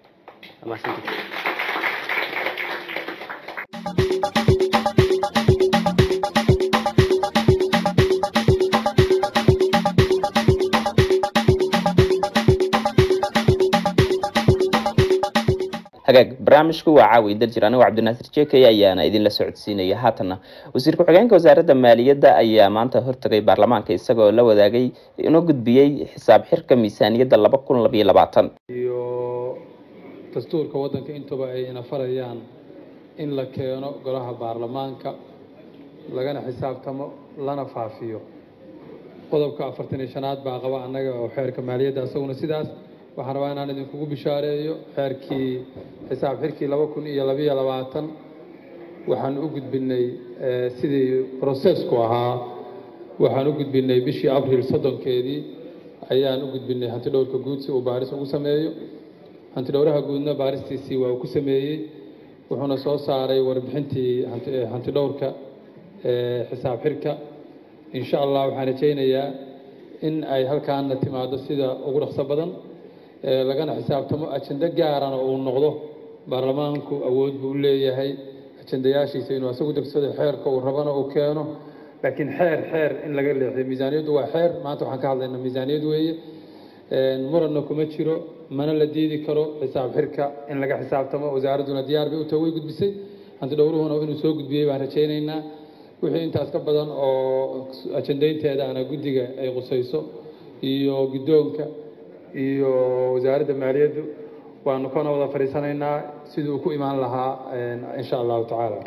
hagaag barnaamijku waa caawi daljir anigoo cabdinaasir jekey ayaana idinla socodsiinaya haatana wasiir ku-xigeenka wasaaradda maaliyadda ayaa maanta hortagay baarlamaanka isagoo la wadaagay inoo gudbiyey xisaab xirka miisaaniyadda laba kun labayo labaatan iyo dastuurka waddanka intuba ay ina farayaan in la keeno golaha baarlamaanka lagana xisaabtamo lana faafiyo qodobka afartan iyo shanaad baa qaba annaga oo xeerka maaliyadda isaguna sidaas waxaan rabaa inaan idinkugu bishaareeyo xeerkii xisaab xirkii laba kun iyo labayo labaatan waxaan u gudbinay sidii processku ahaa waxaan u gudbinay bishii abril soddonkeedii ayaan u gudbinay hantidhowrka guud si uu baaris ugu sameeyo hantidhowraha guudna baaristiisii waa uu ku sameeyey wuxuuna soo saaray warbixintii hantidhowrka xisaab xirka insha allah waxaan rajaynayaa in ay halkaana timaado sida ugu dhaqso badan lagana xisaabtamo ajende gaarana uu noqdo baarlamaanku awood buu leeyahay ajendayaashiisa inuu asagu degsado xeerka uu rabana uu keeno laakiin xeer xeer in laga leexiyo miisaaniyaddu waa xeer maanta waxaan ka hadlaynaa miisaaniyad weeye muranna kuma jiro mana la diidi karo xisaab xirka in laga xisaabtamo wasaaradduna diyaar bay u tahay way gudbisay hanti dhowruhuna inuu soo gudbiyey baan rajaynaynaa wixii intaas ka badan oo ajendaynteedaana guddiga ay qusayso iyo guddoonka iyo wasaaradda maaliyaddu waanu kana wada fadhiisanaynaa sidii uu ku imaan lahaa insha allahu tacaala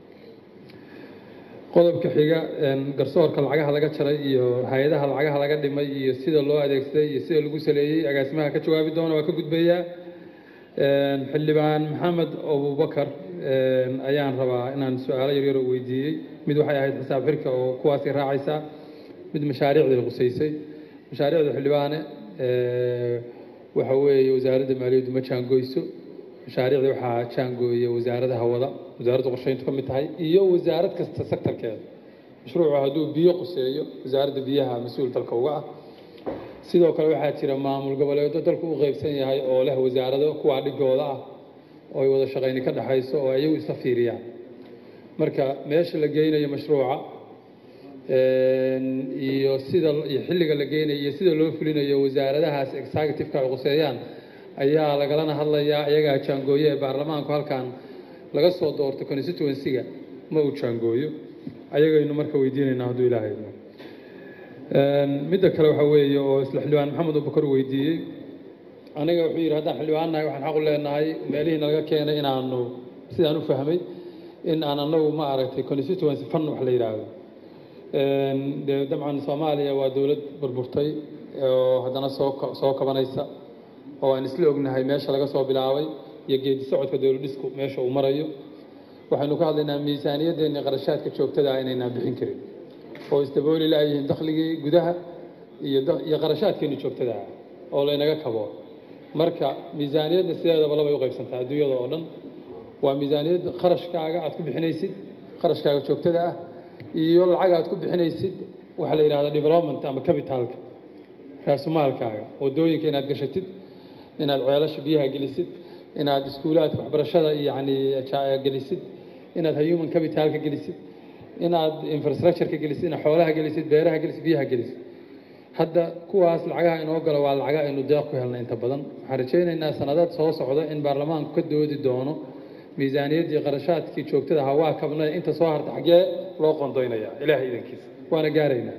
qodobka xiga garsoorka lacagaha laga jaray iyo hay-adaha lacagaha laga dhimay iyo sida loo adeegsaday iyo sida lagu saleeyey agaasimaha ka jawaabi doona waa ka gudbayaa xildhibaan maxamed abubakar ayaan rabaa inaan su-aalo yaryar oo weydiiyey mid waxay ahayd xisaab xirka oo kuwaasi raacaysaa mid mashaariicday qusaysay mashaariicda xildhibaane waxa weeye wasaaradda maaliyaddu ma jaangoyso mashaariicda waxaa jaangooya wasaaradaha wada wasaaradda qorsheyntu ka mid tahay iyo wasaarad kasta sektarkeeda mashruucu hadduu biyo quseeyo wasaaradda biyaha mas-uul dalka uga ah sidoo kale waxaa jira maamul goboleedo dalku u qeybsan yahay oo leh wasaarado kuwaa dhigooda ah oo ay wada shaqayni ka dhexayso oo ayagu isla fiiriyaan marka meesha la geynayo mashruuca iyo sida iyo xilliga la geynayo iyo sida loo fulinayo wasaaradahaas executive-ka ay quseeyaan ayaa lagalana hadlayaa iyagaa jaangooye ee baarlamaanku halkan laga soo doorto constituency-ga ma uu jaangooyo ayagaynu marka weydiinaynaa hadduu ilaahay idmo midda kale waxaa weeye oo isla xildhibaan maxamed abubakar weydiiyey aniga wuxuu yidhi haddaan xildhibaan nahay waxaan xaq u leenahay meelihiina laga keenay inaanu sidaan u fahmay in aan anagu ma aragtay constituency fund wax la yidhaahdo dee dabcan soomaaliya waa dowlad burburtay oo haddana soo soo kabanaysa oo aan isla ognahay meesha laga soo bilaabay iyo geedi socodka dowlad dhisku meesha uu marayo waxaynu ka hadlaynaa miisaaniyaddeeni qarashaadka joogtada ah inaynaan bixin karin oo isdabooli laayihiin dakhligii gudaha iyo iyo qarashaadkeeni joogtada ah oo laynaga kabo marka miisaaniyadda sideedaba labay u qaybsantaa adduunyada oo dhan waa miisaaniyad kharashkaaga aad ku bixinaysid kharashkaaga joogtada ah iyo lacag aad ku bixinaysid waxaa la yidhahda development ama capitalka raasumaalkaaga wadooyinka inaad gashatid inaad ceelasha biyaha gelisid inaad iskuulaadka waxbarashada yani gelisid inaad human capitalka gelisid inaad infrastructureka gelisid inaad xoolaha gelisid beeraha gelisid biyaha gelisid hadda kuwaas lacagaha inoo galo waa lacaga aynu deeq ku helnay inta badan waxaan rajaynaynaa sanadaad soo socda in baarlamaanku ka doodi doono miisaaniyaddii qarashaadkii joogtada ahaa waa kabnay inta soo harta xaggee loo qondoynaya ilaahay idankiisa waana gaaraynaa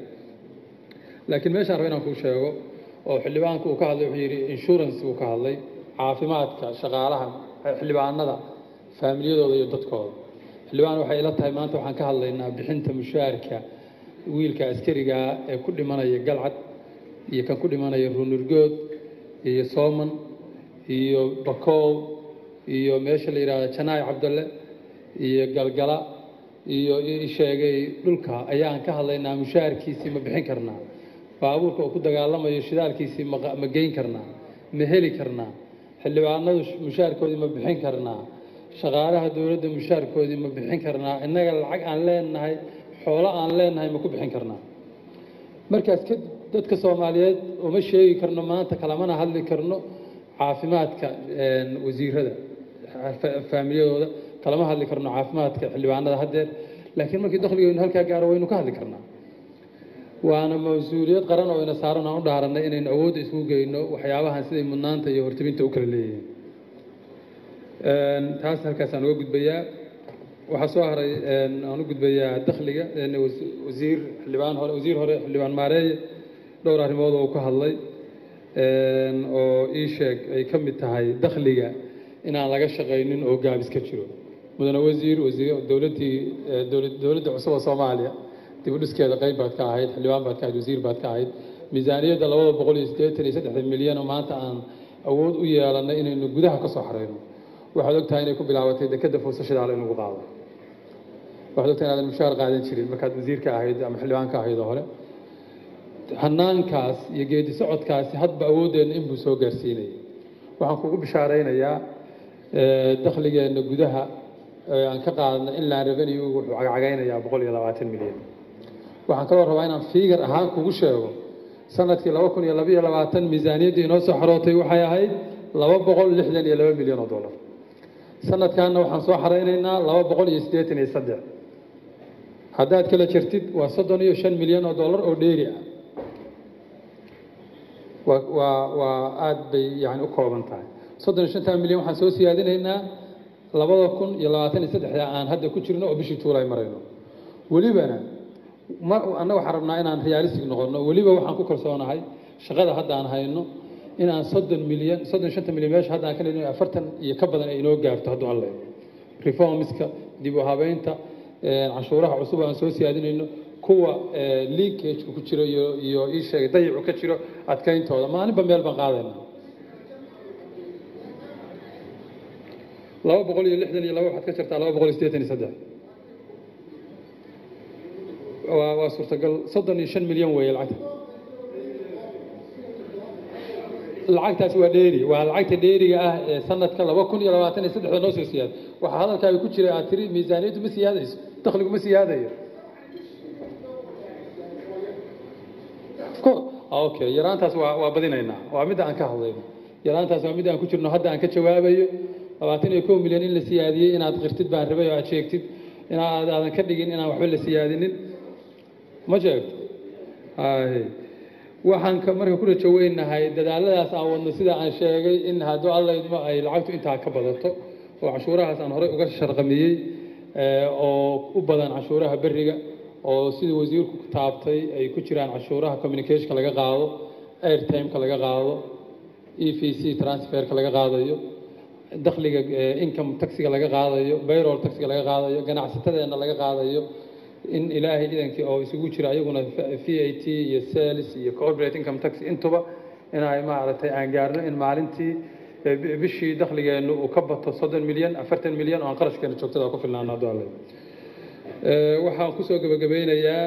laakiin meeshaan raba inaan kuu sheego oo xildhibaanku uu ka hadlay wuxuu yidhi insurance uu ka hadlay caafimaadka shaqaalaha xildhibaanada faamiliyadooda iyo dadkooda xildhibaan waxay ila tahay maanta waxaan ka hadlaynaa bixinta mushaarka wiilka askarigaa ee ku dhimanaya galcad iyo kan ku dhimanaya ruunurgood iyo sooman iyo bakool iyo meesha la yidhahdo janaay cabdalle iyo galgala iyo sheegay dhulka ayaan ka hadlaynaa mushaarkiisii ma bixin karnaa baabuurka uu ku dagaalamayo shidaalkiisii ma geyn karnaa ma heli karnaa xildhibaanadu mushaarkoodii ma bixin karnaa shaqaalaha dowladda mushaarkoodii ma bixin karnaa innaga lacag aan leenahay xoolo aan leenahay ma ku bixin karnaa markaas kadib dadka soomaaliyeed uma sheegi karno maanta kalamana hadli karno caafimaadka wasiirada faamiliyadooda kalama hadli karno caafimaadka xildhibaanada haddeer laakiin markii dakhligeynu halkaa gaaro waynu ka hadli karnaa waana mas-uuliyad qaran oo ina saaran aan u dhaaranay inaynu awoodda isugu geyno waxyaabahan siday mudnaanta iyo hortibinta u kala leeyihiin taas halkaasaan uga gudbayaa waxaa soo haray aan u gudbayaa dakhliga wasiir xildhibaan hore wasiir hore xildhibaan maareeye dhowr arrimood oo uu ka hadlay oo ii sheeg ay ka mid tahay dakhliga inaan laga shaqaynin oo gaabis ka jiro mudane wasiir wasiir dowladdii dowladda cusub oo soomaaliya dib u dhiskeeda qayb baad ka ahayd xildhibaan baad ka ahayd wasiir baad ka ahayd miisaaniyadda labada boqol iyo siddeetan iyo saddexda milyan oo maanta aan awood u yeelannay inaynu gudaha ka soo xareyno waxaad ogtahay inay ku bilaabatay dekedda fuusashidaale in lagu qaado waxaad ogtahay inaadan mushaar qaadan jirin markaad wasiirka ahayd ama xildhibaanka ahayd oo hore hanaankaas iyo geedi socodkaasi hadba awooddeenna inbuu soo gaarsiinayay waxaan kugu bishaaraynayaa dakhligeenna gudaha aan ka qaadna inland revenue wuxuu cagcagaynayaa boqol iyo labaatan milyan waxaan kaloo rabaa inaan fiigar ahaan kugu sheego sanadkii laba kun iyo labaiyo labaatan miisaaniyaddii inoo soo xarootay waxay ahayd laba boqol lixdan iyo laba milyan oo dollar sanadkaana waxaan soo xaraynaynaa laba boqol iyo siddeetan iyo saddex haddaad kala jirtid waa soddon iyo shan milyan oo dollar oo dheeri ah waa waa waa aada bay yani u kooban tahay soddon iyo shantaa milyan waxaan soo siyaadinaynaa labada kun iyo labaatan iyo saddexda aan hadda ku jirno oo bishii tuulay marayno welibana ma annaga waxaan rabnaa inaan realistic noqono weliba waxaan ku kalsoonahay shaqada hadda aan hayno in aan soddon milyan soddon shanta milyan meesha hadda aan ka leeyahay afartan iyo ka badan ay inoo gaarto hadduu alle reformska dib u habeynta canshuuraha cusub aan soo siyaadinayno kuwa linkageka ku jiro iyo iyo ii sheegay dayicu ka jiro adkayntooda maalinba meel baan qaadayna laba boqol iyo lixdan iyo laba waxaad ka jirtaa laba boqol iyo siddeetan iyo saddex waa waa suurtagal soddon iyo shan milyan weeye lacagta lacagtaasi waa dheeri waa lacagta dheeriga ah ee sanadka laba kun iyo labaatan iyo saddexda noo soo siyaada waxaa hadalkaaga ku jira aad tiri miisaaniyaddu ma siyaadayso dakhligu ma siyaadayo okay yaraantaas waa waa badinaynaa waa midda aan ka hadlayno yaraantaas waa midda aan ku jirno hadda aan ka jawaabayo labaatan iyo kow milyan in la siyaadiyey inaad qirtid baan rabay oo aad sheegtid inaad aadan ka dhigin inaan waxba la siyaadinin ma sheegto waxaan ka marka ku rajo weynahay dadaaladaas aan wadno sida aan sheegay in hadduu allaydmo ay lacagtu intaa ka badato oo cashuurahaas aan horey uga sharqamiyey oo u badan cashuuraha beriga oo sida wasiirku taabtay ay ku jiraan cashuuraha communicationka laga qaado airtimeka laga qaado e v c transferka laga qaadayo dakhliga income taxiga laga qaadayo bayrol taxiga laga qaadayo ganacsatadeenna laga qaadayo in ilaahay idankii oo isugu jira ayaguna v a t iyo sales iyo corporate income tax intuba inay maaragtay aan gaarno in maalintii bishii dakhligeennu uu ka bato soddon milyan afartan milyan oo aan qarashkeena joogtada ku filnaano hadduu alle waxaan kusoo gebagabeynayaa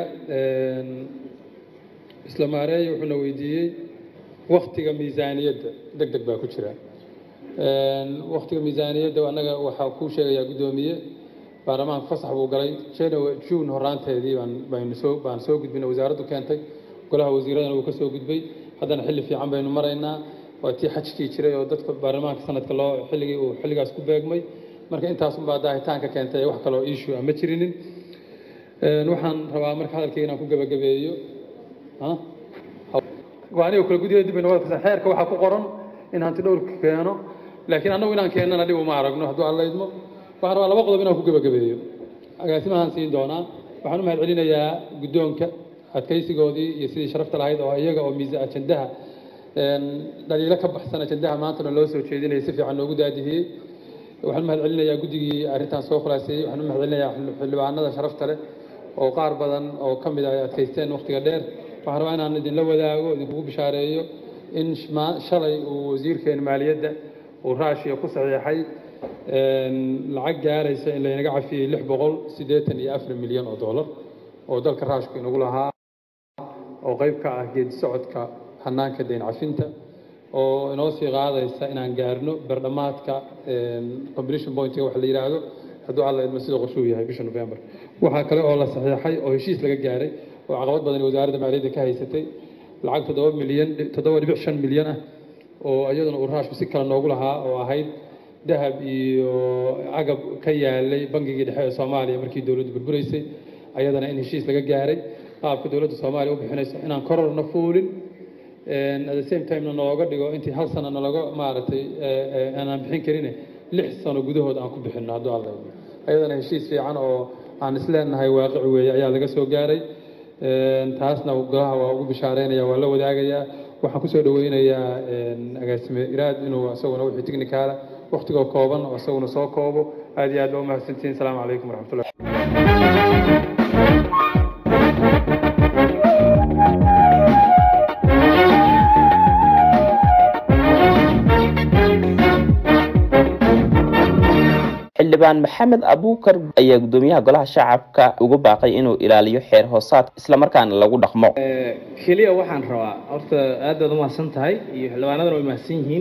isla maareeye wuxuuna weydiiyey waktiga miisaaniyadda deg deg baa ku jira waktiga miisaaniyadda annaga waxaa kuu sheegayaa guddoomiye baarlamaanka fasax buu galay january june horaanteedii baan baynu soo baan soo gudbinay wasaaraddu keentay golaha wasiiradana wuu ka soo gudbay haddana xilli fiican baynu maraynaa waa tii xajkii jiray oo dadka baarlamaanka sanadka loo xilligii uu xilligaas ku beegmay marka intaasunbaa daahitaanka keentay wax kaloo issue ah ma jirinin waxaan rabaa marka hadalkayga inaan ku gebagabeeyo aniga kula gudiga dib baynu wada xeerka waxaa ku qoran in hanti dhowrka keeno laakiin annagu inaan keennana dhib uma aragno hadduu allaydmo waxaan rabaa laba qodob inaan ku gebagabeeyo agaasimahaan siin doonaa waxaan u mahad celinayaa guddoonka adkaysigoodii iyo sidii sharafta lahayd oo iyaga oo miisa ajandaha dhaliilo ka baxsan ajandaha maantana loo soo jeedinaya si fiican noogu daadihiyey waxaan u mahad celinayaa guddigii arrintan soo khulaaseeyey waxaan u mahad celinayaa xildhibaanada sharafta leh oo qaar badan oo ka mid ah ay adkaysteen wakhtiga dheer waxaan rabaa inaan idinla wadaago idinkugu bishaareeyo in shalay uu wasiirkeena maaliyadda uu raashiya ku saxiixay lacag gaaraysa in laynaga cafiyey lix boqol siddeetan iyo afar milyan oo dollar oo dalka raashku inagu lahaa oo qayb ka ah geedi socodka hanaanka deyn cafinta oo inoo sii qaadaysa inaan gaarno berdhamaadka completion pointiga waxa la yidhaahdo hadduu alla idmo sida qorshuu yahay bisha november waxaa kale oo la saxiixay oo heshiis laga gaaray oo caqabad badan wasaaradda maaliyadda ka haysatay lacag toddoba milyan toddoba dhibic shan milyan ah oo iyaduna uu raashku si kale noogu lahaa oo ahayd dahab iyo agab ka yaalay bangigii dhexe ee soomaaliya markii dowladdu burburaysay ayadana in heshiis laga gaaray qaabka dowladda soomaaliya u bixinayso inaan kororna fuulin at the same time-na nooga dhigo intii hal sana nalaga maaragtay aanaan bixin karin lix sano gudahood aan ku bixinno hadduu alla idmo ayadana heshiis fiican oo aan isleenahay waaqici weeye ayaa laga soo gaaray taasna golaha waa ugu bishaareynaya waa la wadaagayaa waxaan kusoo dhaweynayaa agaasime iraad inuu isaguna wixii technicaala waktigoo kooban oo isaguna soo koobo aad iyo aad baa umahadsantihiin asalaamu calaykum waraxmatullah xildhibaan maxamed abuukar ayaa gudoomiyaha golaha shacabka ugu baaqay inuu ilaaliyo xeer hoosaad islamarkaana lagu dhaqmo keliya waxaan rabaa horta aad baad umahadsan tahay iyo xildhibaanadana way mahadsan yihiin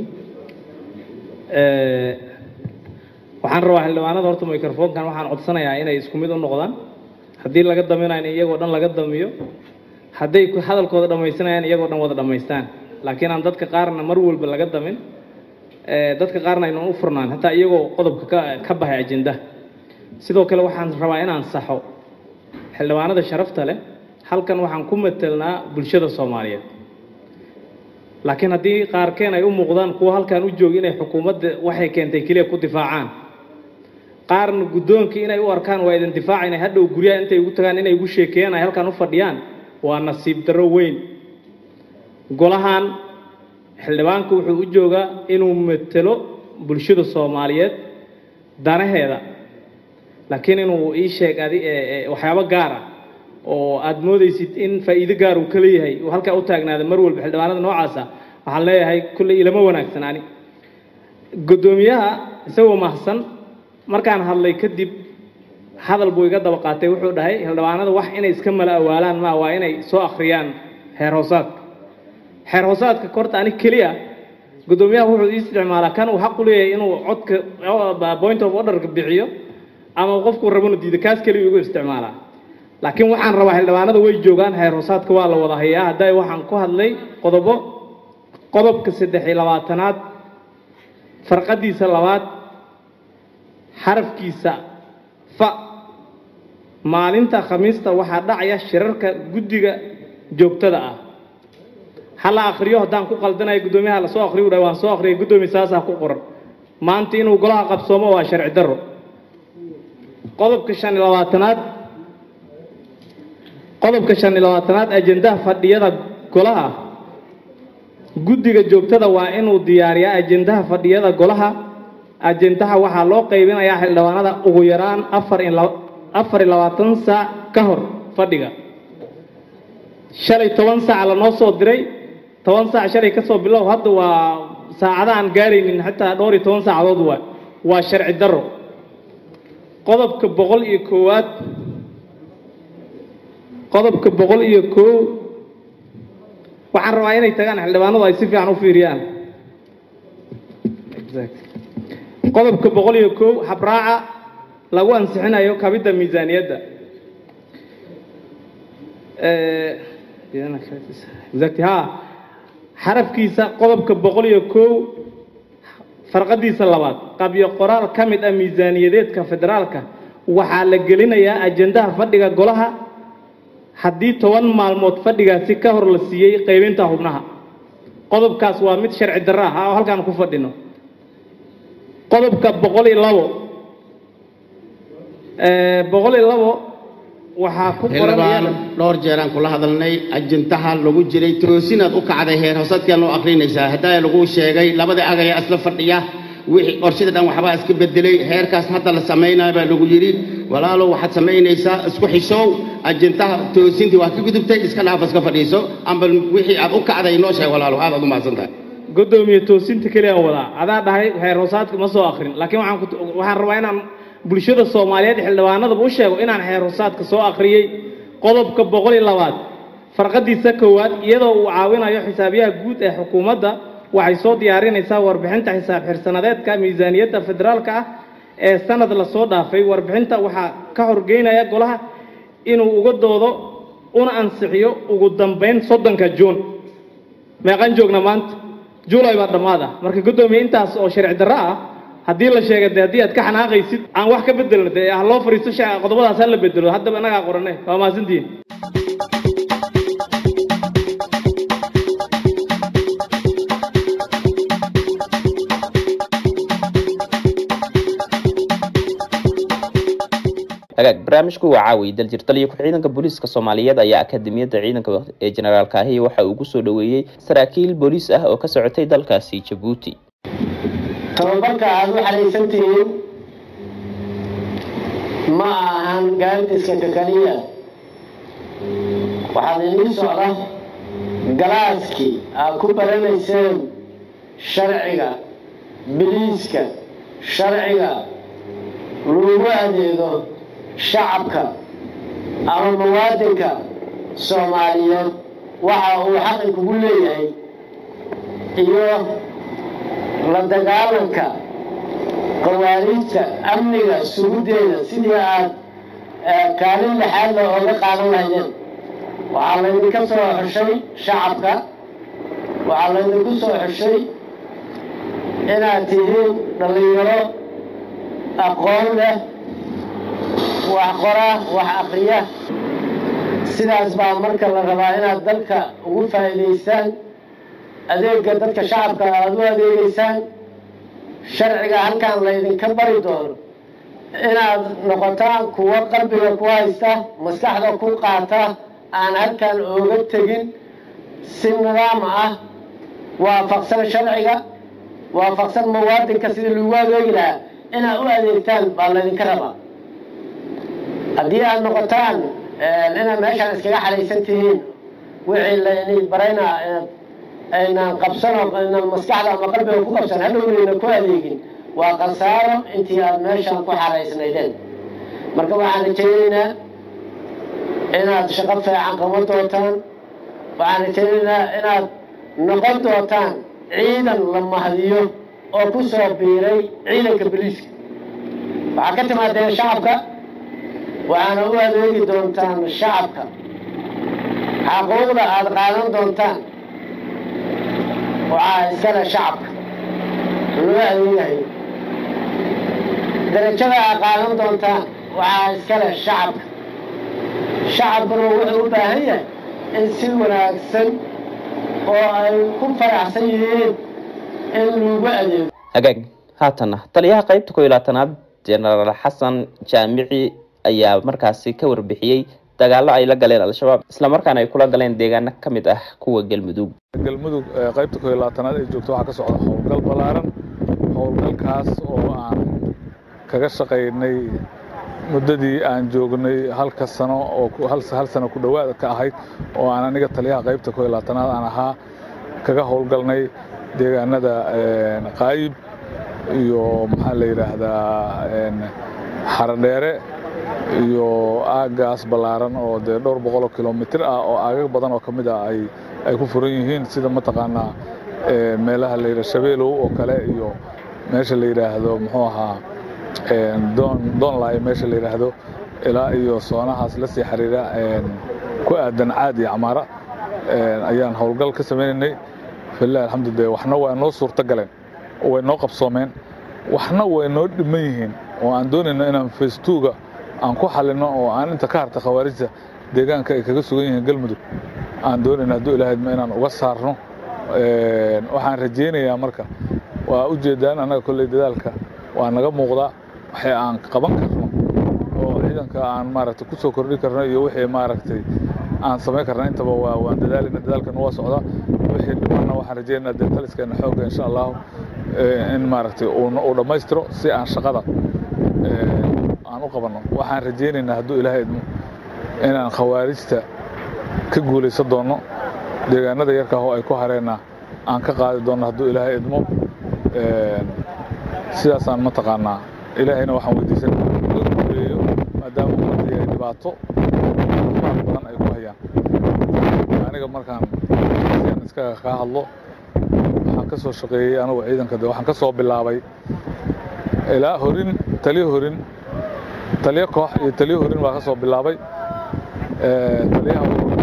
waxaan rabaa xildhibaanada horta microfonkan waxaan codsanayaa inay isku mid u noqdaan haddii laga daminayo in iyagoo dhan laga damiyo hadday hadalkooda dhammaysanayaan iyagoo dhan wada dhammaystaan laakiin aan dadka qaarna mar walba laga damin dadka qaarna aynan u furnaan hataa iyagoo qodobka ka ka baxay ajenda sidoo kale waxaan rabaa inaan saxo xildhibaanada sharafta leh halkan waxaan ku matelnaa bulshada soomaaliyeed laakiin haddii qaarkeen ay u muuqdaan kuwa halkan u jooga inay xukuumadda waxay keentay keliya ku difaacaan qaarna guddoonkii inay u arkaan waa idin difaaca inay hadhow guryaha intay ugu tagaan inay ugu sheekeeyaan ay halkan u fadhiyaan waa nasiib darro weyn golahan xildhibaanku wuxuu u joogaa inuu matelo bulshada soomaaliyeed danaheeda laakiin inuu ii sheeg adi waxyaabo gaar ah oo aada moodaysid in faa'iido gaar uu ka leeyahay uu halkaa u taagnaada mar walba xildhibaanada noocaasa waxaan leeyahay kulley ilama wanaagsan ani guddoomiyaha isagoo mahadsan markaan hadlay kadib hadal buu iga daba qaatay wuxuu dhahay xildhibaanada wax inay iska mala awaalaan maa waa inay soo akhriyaan heer hoosaadka xeer hoosaadka korta ani keliya guddoomiyaha wuxuu ii isticmaalaa kan uu xaq u leeyahay inuu codka point of orderka bixiyo ama qofku rabona diida kaas keliya igu isticmaalaa laakiin waxaan rabaa xildhibaanada way joogaan xeer hoosaadka waa la wada hayaa hadday waxaan ku hadlay qodobo qodobka saddex iyo labaatanaad farqadiisa labaad xarafkiisa fa maalinta khamiista waxaa dhacaya shirarka guddiga joogtada ah hala akriyo haddaan ku qaldanayo guddoomiyaha lasoo akriyo dha waan soo akriyay guddoomiya saasaa ku qoran maanta inuu golaha qabsoomo waa sharci darro qodobka shan iyo labaatanaad qodobka shan iyo labaatanaad ajendaha fadhiyada golaha guddiga joogtada waa inuu diyaariyaa ajendaha fadhiyada golaha ajendaha waxaa loo qaybinayaa xildhibaanada ugu yaraan afar iyo afar iyo labaatan saac ka hor fadhiga shalay toban saac lanoo soo diray toban saac shalay ka soo bilow hadda waa saacada aan gaaraynin xitaa dhowr iyo toban saacadood waa waa sharci darro qodobka boqol iyo koowaad qodobka boqol iyo koow waxaan rabaa inay tagaan xildhibaanadu ay si fiican u fiiriyaan qodobka boqol iyo koow habraaca lagu ansixinayo kabidda miisaaniyadda exactly ha xarafkiisa qodobka boqol iyo kow farqadiisa labaad qabyo qoraal ka mid ah miisaaniyadeedka federaalka waxaa la gelinayaa ajendaha fadhiga golaha haddii toban maalmood fadhigaasi ka hor la siiyey qaybinta xubnaha qodobkaas waa mid sharci darro ah oo halkaan ku fadhino qodobka boqol iyo labo boqol iyo labo waxaa ku xildhibaan dhowr jeeraan kula hadalnay ajintaha lagu jiray toosinaad u kacday heer hoosadkaan oo akrinaysaa haddaa lagu sheegay labada agaya isla fadhiya wixii qorshada dhan waxbaa iska bedelay heerkaas hadda la samaynaya baa lagu yidhi walaalow waxaad samaynaysaa isku xishow ajintaha toosintii waa ka gudubtay iska dhaaf iska fadhiiso amba wixii aad u kacday noo sheeg walaalow aad aad u mahadsan tahay guddoomiye toosinta keliya wadaa adaa dhahay heer hoosaadka ma soo akrin laakiin waxaan ku waxaan rabaa inaan bulshada soomaaliyeed xildhibaanadaba u sheego inaan xeer hoosaadka soo akhriyey qodobka boqol iyo labaad farqadiisa koowaad iyadoo uu caawinayo xisaabiyaha guud ee xukuumadda waxay soo diyaarinaysaa warbixinta xisaab xirsanadeedka miisaaniyadda federaalka ah ee sanad lasoo dhaafay warbixinta waxaa ka horgeynaya golaha inuu uga doodo una ansixiyo ugu dambayn soddonka juun meeqan joogna maanta juulay baa dhammaad ah marka guddoomiye intaas oo sharci darro ah haddii la sheega de haddii aad ka xanaaqaysid aan wax ka bedelno dee ha loo fariisto qodobadaas ha la bedelo haddaba innagaa qorane waa mahadsantihiin hagaag barnaamijku waa caawiy daljir taliya ku-ciidanka booliiska soomaaliyeed ayaa akademiyadda ciidanka ee jenaraal kaahiya waxa uu kusoo dhoweeyey saraakiil booliis ah oo ka socotay dalkaasi jabuuti tababarka aada u xaraysan tihiin ma ahan gaardiska ka kaliya waxaad inii socda galaaskii aad ku baranayseen sharciga biliiska sharciga lagu adeego shacabka ama muwaadinka soomaaliyeed waxa uu xaqi kugu leeyahay iyo la dagaalanka qawaariijta amniga suguddeeda sidii aad kaalin lixaadla ooga qaadan lahaydeen waxaa laydinka soo xushay shacabka waxaa laydinku soo xushay inaad tihiin dhallinyaro aqoon leh wax qora wax akriya sidaas baa marka la rabaa inaad dalka ugu faa'iidaysaan adeega dadka shacabka aada u adeegeysaan sharciga halkan laydinka bari doono inaad noqotaan kuwo qalbiga ku haysta maskaxda ku qaata aan halkan ooga tegin si nidaam ah waafaqsan sharciga waafaqsan muwaadinka sidii lagu adeegi lahaa inaad u adeegtaan baa laydinka rabaa haddii aad noqotaan inaad meeshaan iskaga xalaysan tihiin wixii laydin barayna aynaan qabsano aynaan maskaxda ama qalbiga ku qabsan hadhownayna ku adeegin waa khasaaro intii aad meeshaan ku xaraysnaydeen marka waxaan rajaynaynaa inaad shaqo fiican qaban doontaan waxaan rajaynaynaa inaad noqon doontaan ciidan la mahdiyo oo ku soo biiray ciidanka boliiska waxaa ka timaadeen shacabka waxaana u adeegi doontaan shacabka xaquuqda aada qaadan doontaan waxaa iskale shacabka loo adeegayo darajada aad qaadan doontaan waxaa iskale shacabka shacabkuna wuxuu u baahan yahay in si wanaagsan oo ay ku faraxsan yihiin in lagu adeego hagaag haatana taliyaha qaybta ko iyo labaatanaad jenaraal xasan jaamici ayaa markaasi ka warbixiyey dagaallo ay la galeen al-shabaab islamarkaana ay kula galeen deegaano ka mid ah kuwa galmudug galmudug qaybta ko iyo labaatanaad ay joogto waxaa ka socda howlgal ballaaran howlgalkaas oo aan kaga shaqaynay muddadii aan joognay halka sano oo hal sano ku dhowaad ka ahayd oo aan aniga taliyaha qaybta ko iyo labaatanaad aan ahaa kaga howlgalnay deegaanada qaayib iyo maxaa la yidhaahdaa xaradheere iyo aagaas ballaaran oo dee dhowr boqoloo kilomitir ah oo aagag badan oo ka mid ah ay ay ku furan yihiin sida mataqaanaa meelaha la yidhaha shabeelow oo kale iyo meesha la yidhaahdo muxuu ahaa doon doonlaayo meesha la yidhaahdo ilaa iyo soonahaas la sii xiriira ku aadan caad iyo camaara ayaan howlgal ka sameynaynay filah alxamdulilah waxna waa noo suurto galeen oo way noo qabsoomeen waxna way noo dhiman yihiin oo aan doonayno inaan facetuga aan ku xalino oo aan inta ka harta khawaarijta deegaanka ay kaga sugan yihiin galmudug aan doonayno hadduu ilaahadma inaan uga saarno waxaan rajaynayaa marka waa u jeedaan annaga kolley dadaalka waa naga muuqdaa waxay aan qaban karno oo ciidanka aan maaragtay ku soo kordhin karno iyo wixii maaragtay aan samayn karna intaba waa waan dadaalina dadaalkana waa socdaa wixii dhimanna waxaan rajaynaynaa dee taliskeena xoogga insha allahu in maaragtay uu dhammaystiro si aan shaqada aan u qabanno waxaan rajaynaynaa hadduu ilaahay idmo inaan khawaarijta ka guulaysan doonno deegaanada yarkaah oo ay ku hareenna aan ka qaadi doonno hadduu ilaahay idmo sidaasaan mataqaanaa ilaahayna waxaan weydiisan laga guuleeyo maadaama ummadii ay dhibaato farax badan ay ku hayaan aniga markaan sian iskaga kaa hadlo waxaan ka soo shaqeeyey anigu ciidanka de waxaan ka soo bilaabay ilaa horin taliyo horin taliyo koox iyo taliyo horin baa ka soo bilaabay taliyaha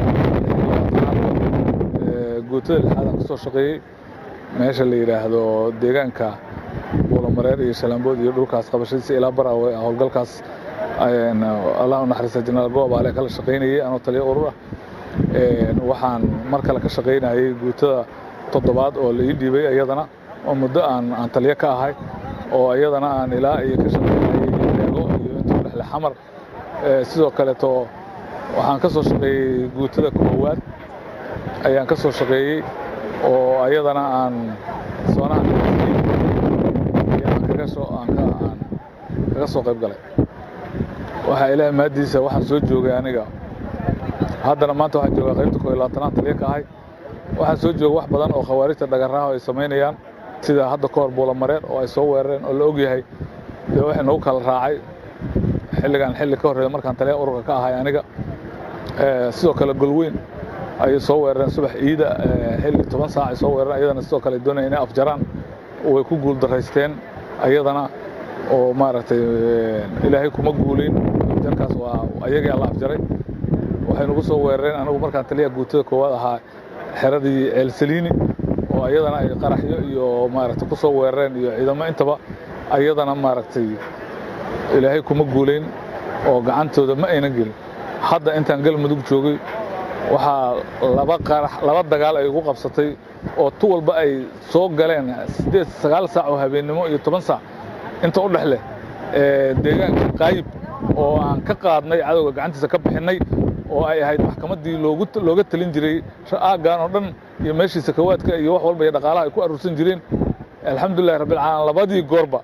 guutada lixaadaan ka soo shaqeeyey meesha la yidhaahdo deegaanka buulamareer iyo shalambood iyo dhulkaas qabashadiisa ilaa baraawe howlgalkaas allah u naxariista jenaraal goobaale kala shaqaynayay anoo taliyo urur ah waxaan mar kale ka shaqaynayay guutada toddobaad oo la ii dhiibay iyadana oo muddo aan aan taliyo ka ahay oo iyadana aan ilaa iyo ka shaqaynayay eego iyo inta dhexle xamar sidoo kaleeto waxaan ka soo shaqeeyey guutada koowaad ayaan ka soo shaqeeyey oo ayadana aan soonaha kaga soo aan kaga soo qayb galay waxaa ilaahay maadiisa waxaan soo joogay aniga haddana maanta waxaan joogaa qaybta koo iyo labaatanaad taliya ka ahay waxaan soo joogay wax badan oo khawaarijta dhagarraha ay samaynayaan sida hadda ka hor buulamareer oo ay soo weerareen oo la ogyahay dee waxay nagu kala raacay xilligan xilli ka horreeya markaan taliya ururka ka ahay aniga sidoo kale golweyn ayay soo weerareen subax ciida xilli toban saac ay soo weerareen ayadana sidoo kale doonaya inay afjaraan way ku guul daraysteen ayadana oo maaragtay ilaahay kuma guulin afjarkaas waa ayagii alla afjaray waxay nagu soo weerareen anigu markaan taliya guutada koowaad ahaa xeradii ceelsaliini oo ayadana ay qaraxyo iyo maaragtay ku soo weerareen iyo ciidamo intaba ayadana maaragtay ilaahay kuma guulayn oo gacantooda ma aynan gelin hadda intaan galmudug joogay waxaa laba qarax laba dagaal ay ugu qabsatay oo tu walba ay soo galeen siddeed sagaal saac oo habeennimo iyo toban saac inta u dhex leh deegaanka qaayib oo aan ka qaadnay cadowga gacantiisa ka bixinnay oo ay ahayd maxkamaddii loogu looga talin jiray aaggan oo dhan iyo meeshii sakawaadka iyo wax walba iyo dhaqaalaha ay ku aruursan jireen alxamdulillahi rabbilcaalamiin labadii goorba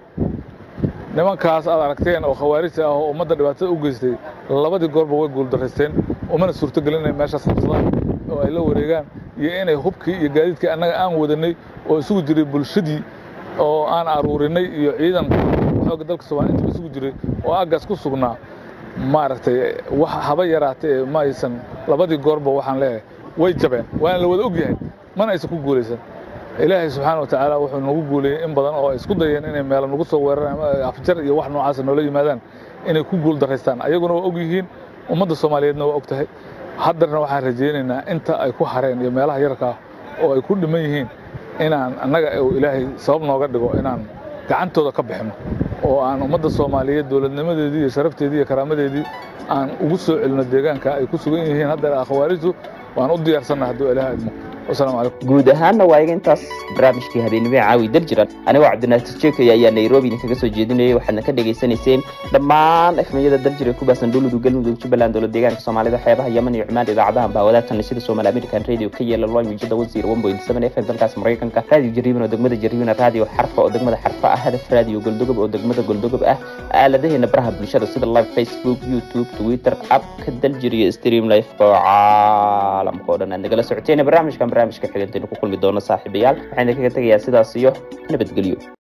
nimankaas aad aragteen oo khawaarijta ah oo ummadda dhibaatada u geystay labadii goorba way guuldaraysteen umana suurtogelin inay meeshaas qabsadaan oo ay la wareegaan iyo inay hubkii iyo gaadiidkii annaga aan wadanay oo isugu jiray bulshadii oo aan aruurinay iyo ciidan xoogga dalka soomaaliya intaba isugu jiray oo aaggaas ku sugnaa maaragtay wax haba yaraatee ma aysan labadii goorba waxaan leeyahay way jabeen waana la wada ogyahay mana aysan ku guulaysan ilaahay subxaana watacaala wuxuu nagu guulayey in badan oo ay isku dayeen inay meelo nagu soo weeraraan afjar iyo wax noocaasa noola yimaadaan inay ku guul daraystaan ayaguna waa og yihiin ummadda soomaaliyeedna waa og tahay haddarna waxaan rajaynaynaa inta ay ku hareen iyo meelaha yarkaa oo ay ku dhiman yihiin inaan annaga uu ilaahay sabab nooga dhigo inaan gacantooda ka bixinno oo aan ummadda soomaaliyeed dowladnimadeedii iyo sharafteedii iyo karaamadeedii aan ugu soo celino deegaanka ay ku sugan yihiin hadda khawaarijtu waan u diyaarsanna hadduu ilaaha idmo wasalaamu calaykum guud ahaanna waa iga intaas barnaamijkii habeenimee caawi dar jiran anigoo cabdinaasir jeekay ayaa nairobi idinkaga soo jeedinayay waxaadna ka dhegaysanayseen dhammaan efmiyada darjir ee ku baasan dhuludu galmudug jubbaland dowlad deegaanka soomaalida xeebaha yemen iyo cumaan idaacadaha baa wadaagtan sida somaali american radio ka yeela loan wijada wasiir one point seven f m dalkaas maraykanka raadiyo jariiban oo degmada jariibana raadiyo xarfa oo degmada xarfa ah hadaf raadiyo goldogob oo degmada goldogob ah aaladaheena baraha bulshada sida live facebook youtube twitter abka daljir iyo stream life oo caalamka oo dhan aad nagala socoteen barnaamijkan barnaamijka xigantaynu ku kulmi doono saaxiibayaal waxaan idinkaga tegayaa sidaas iyo nabadgelyo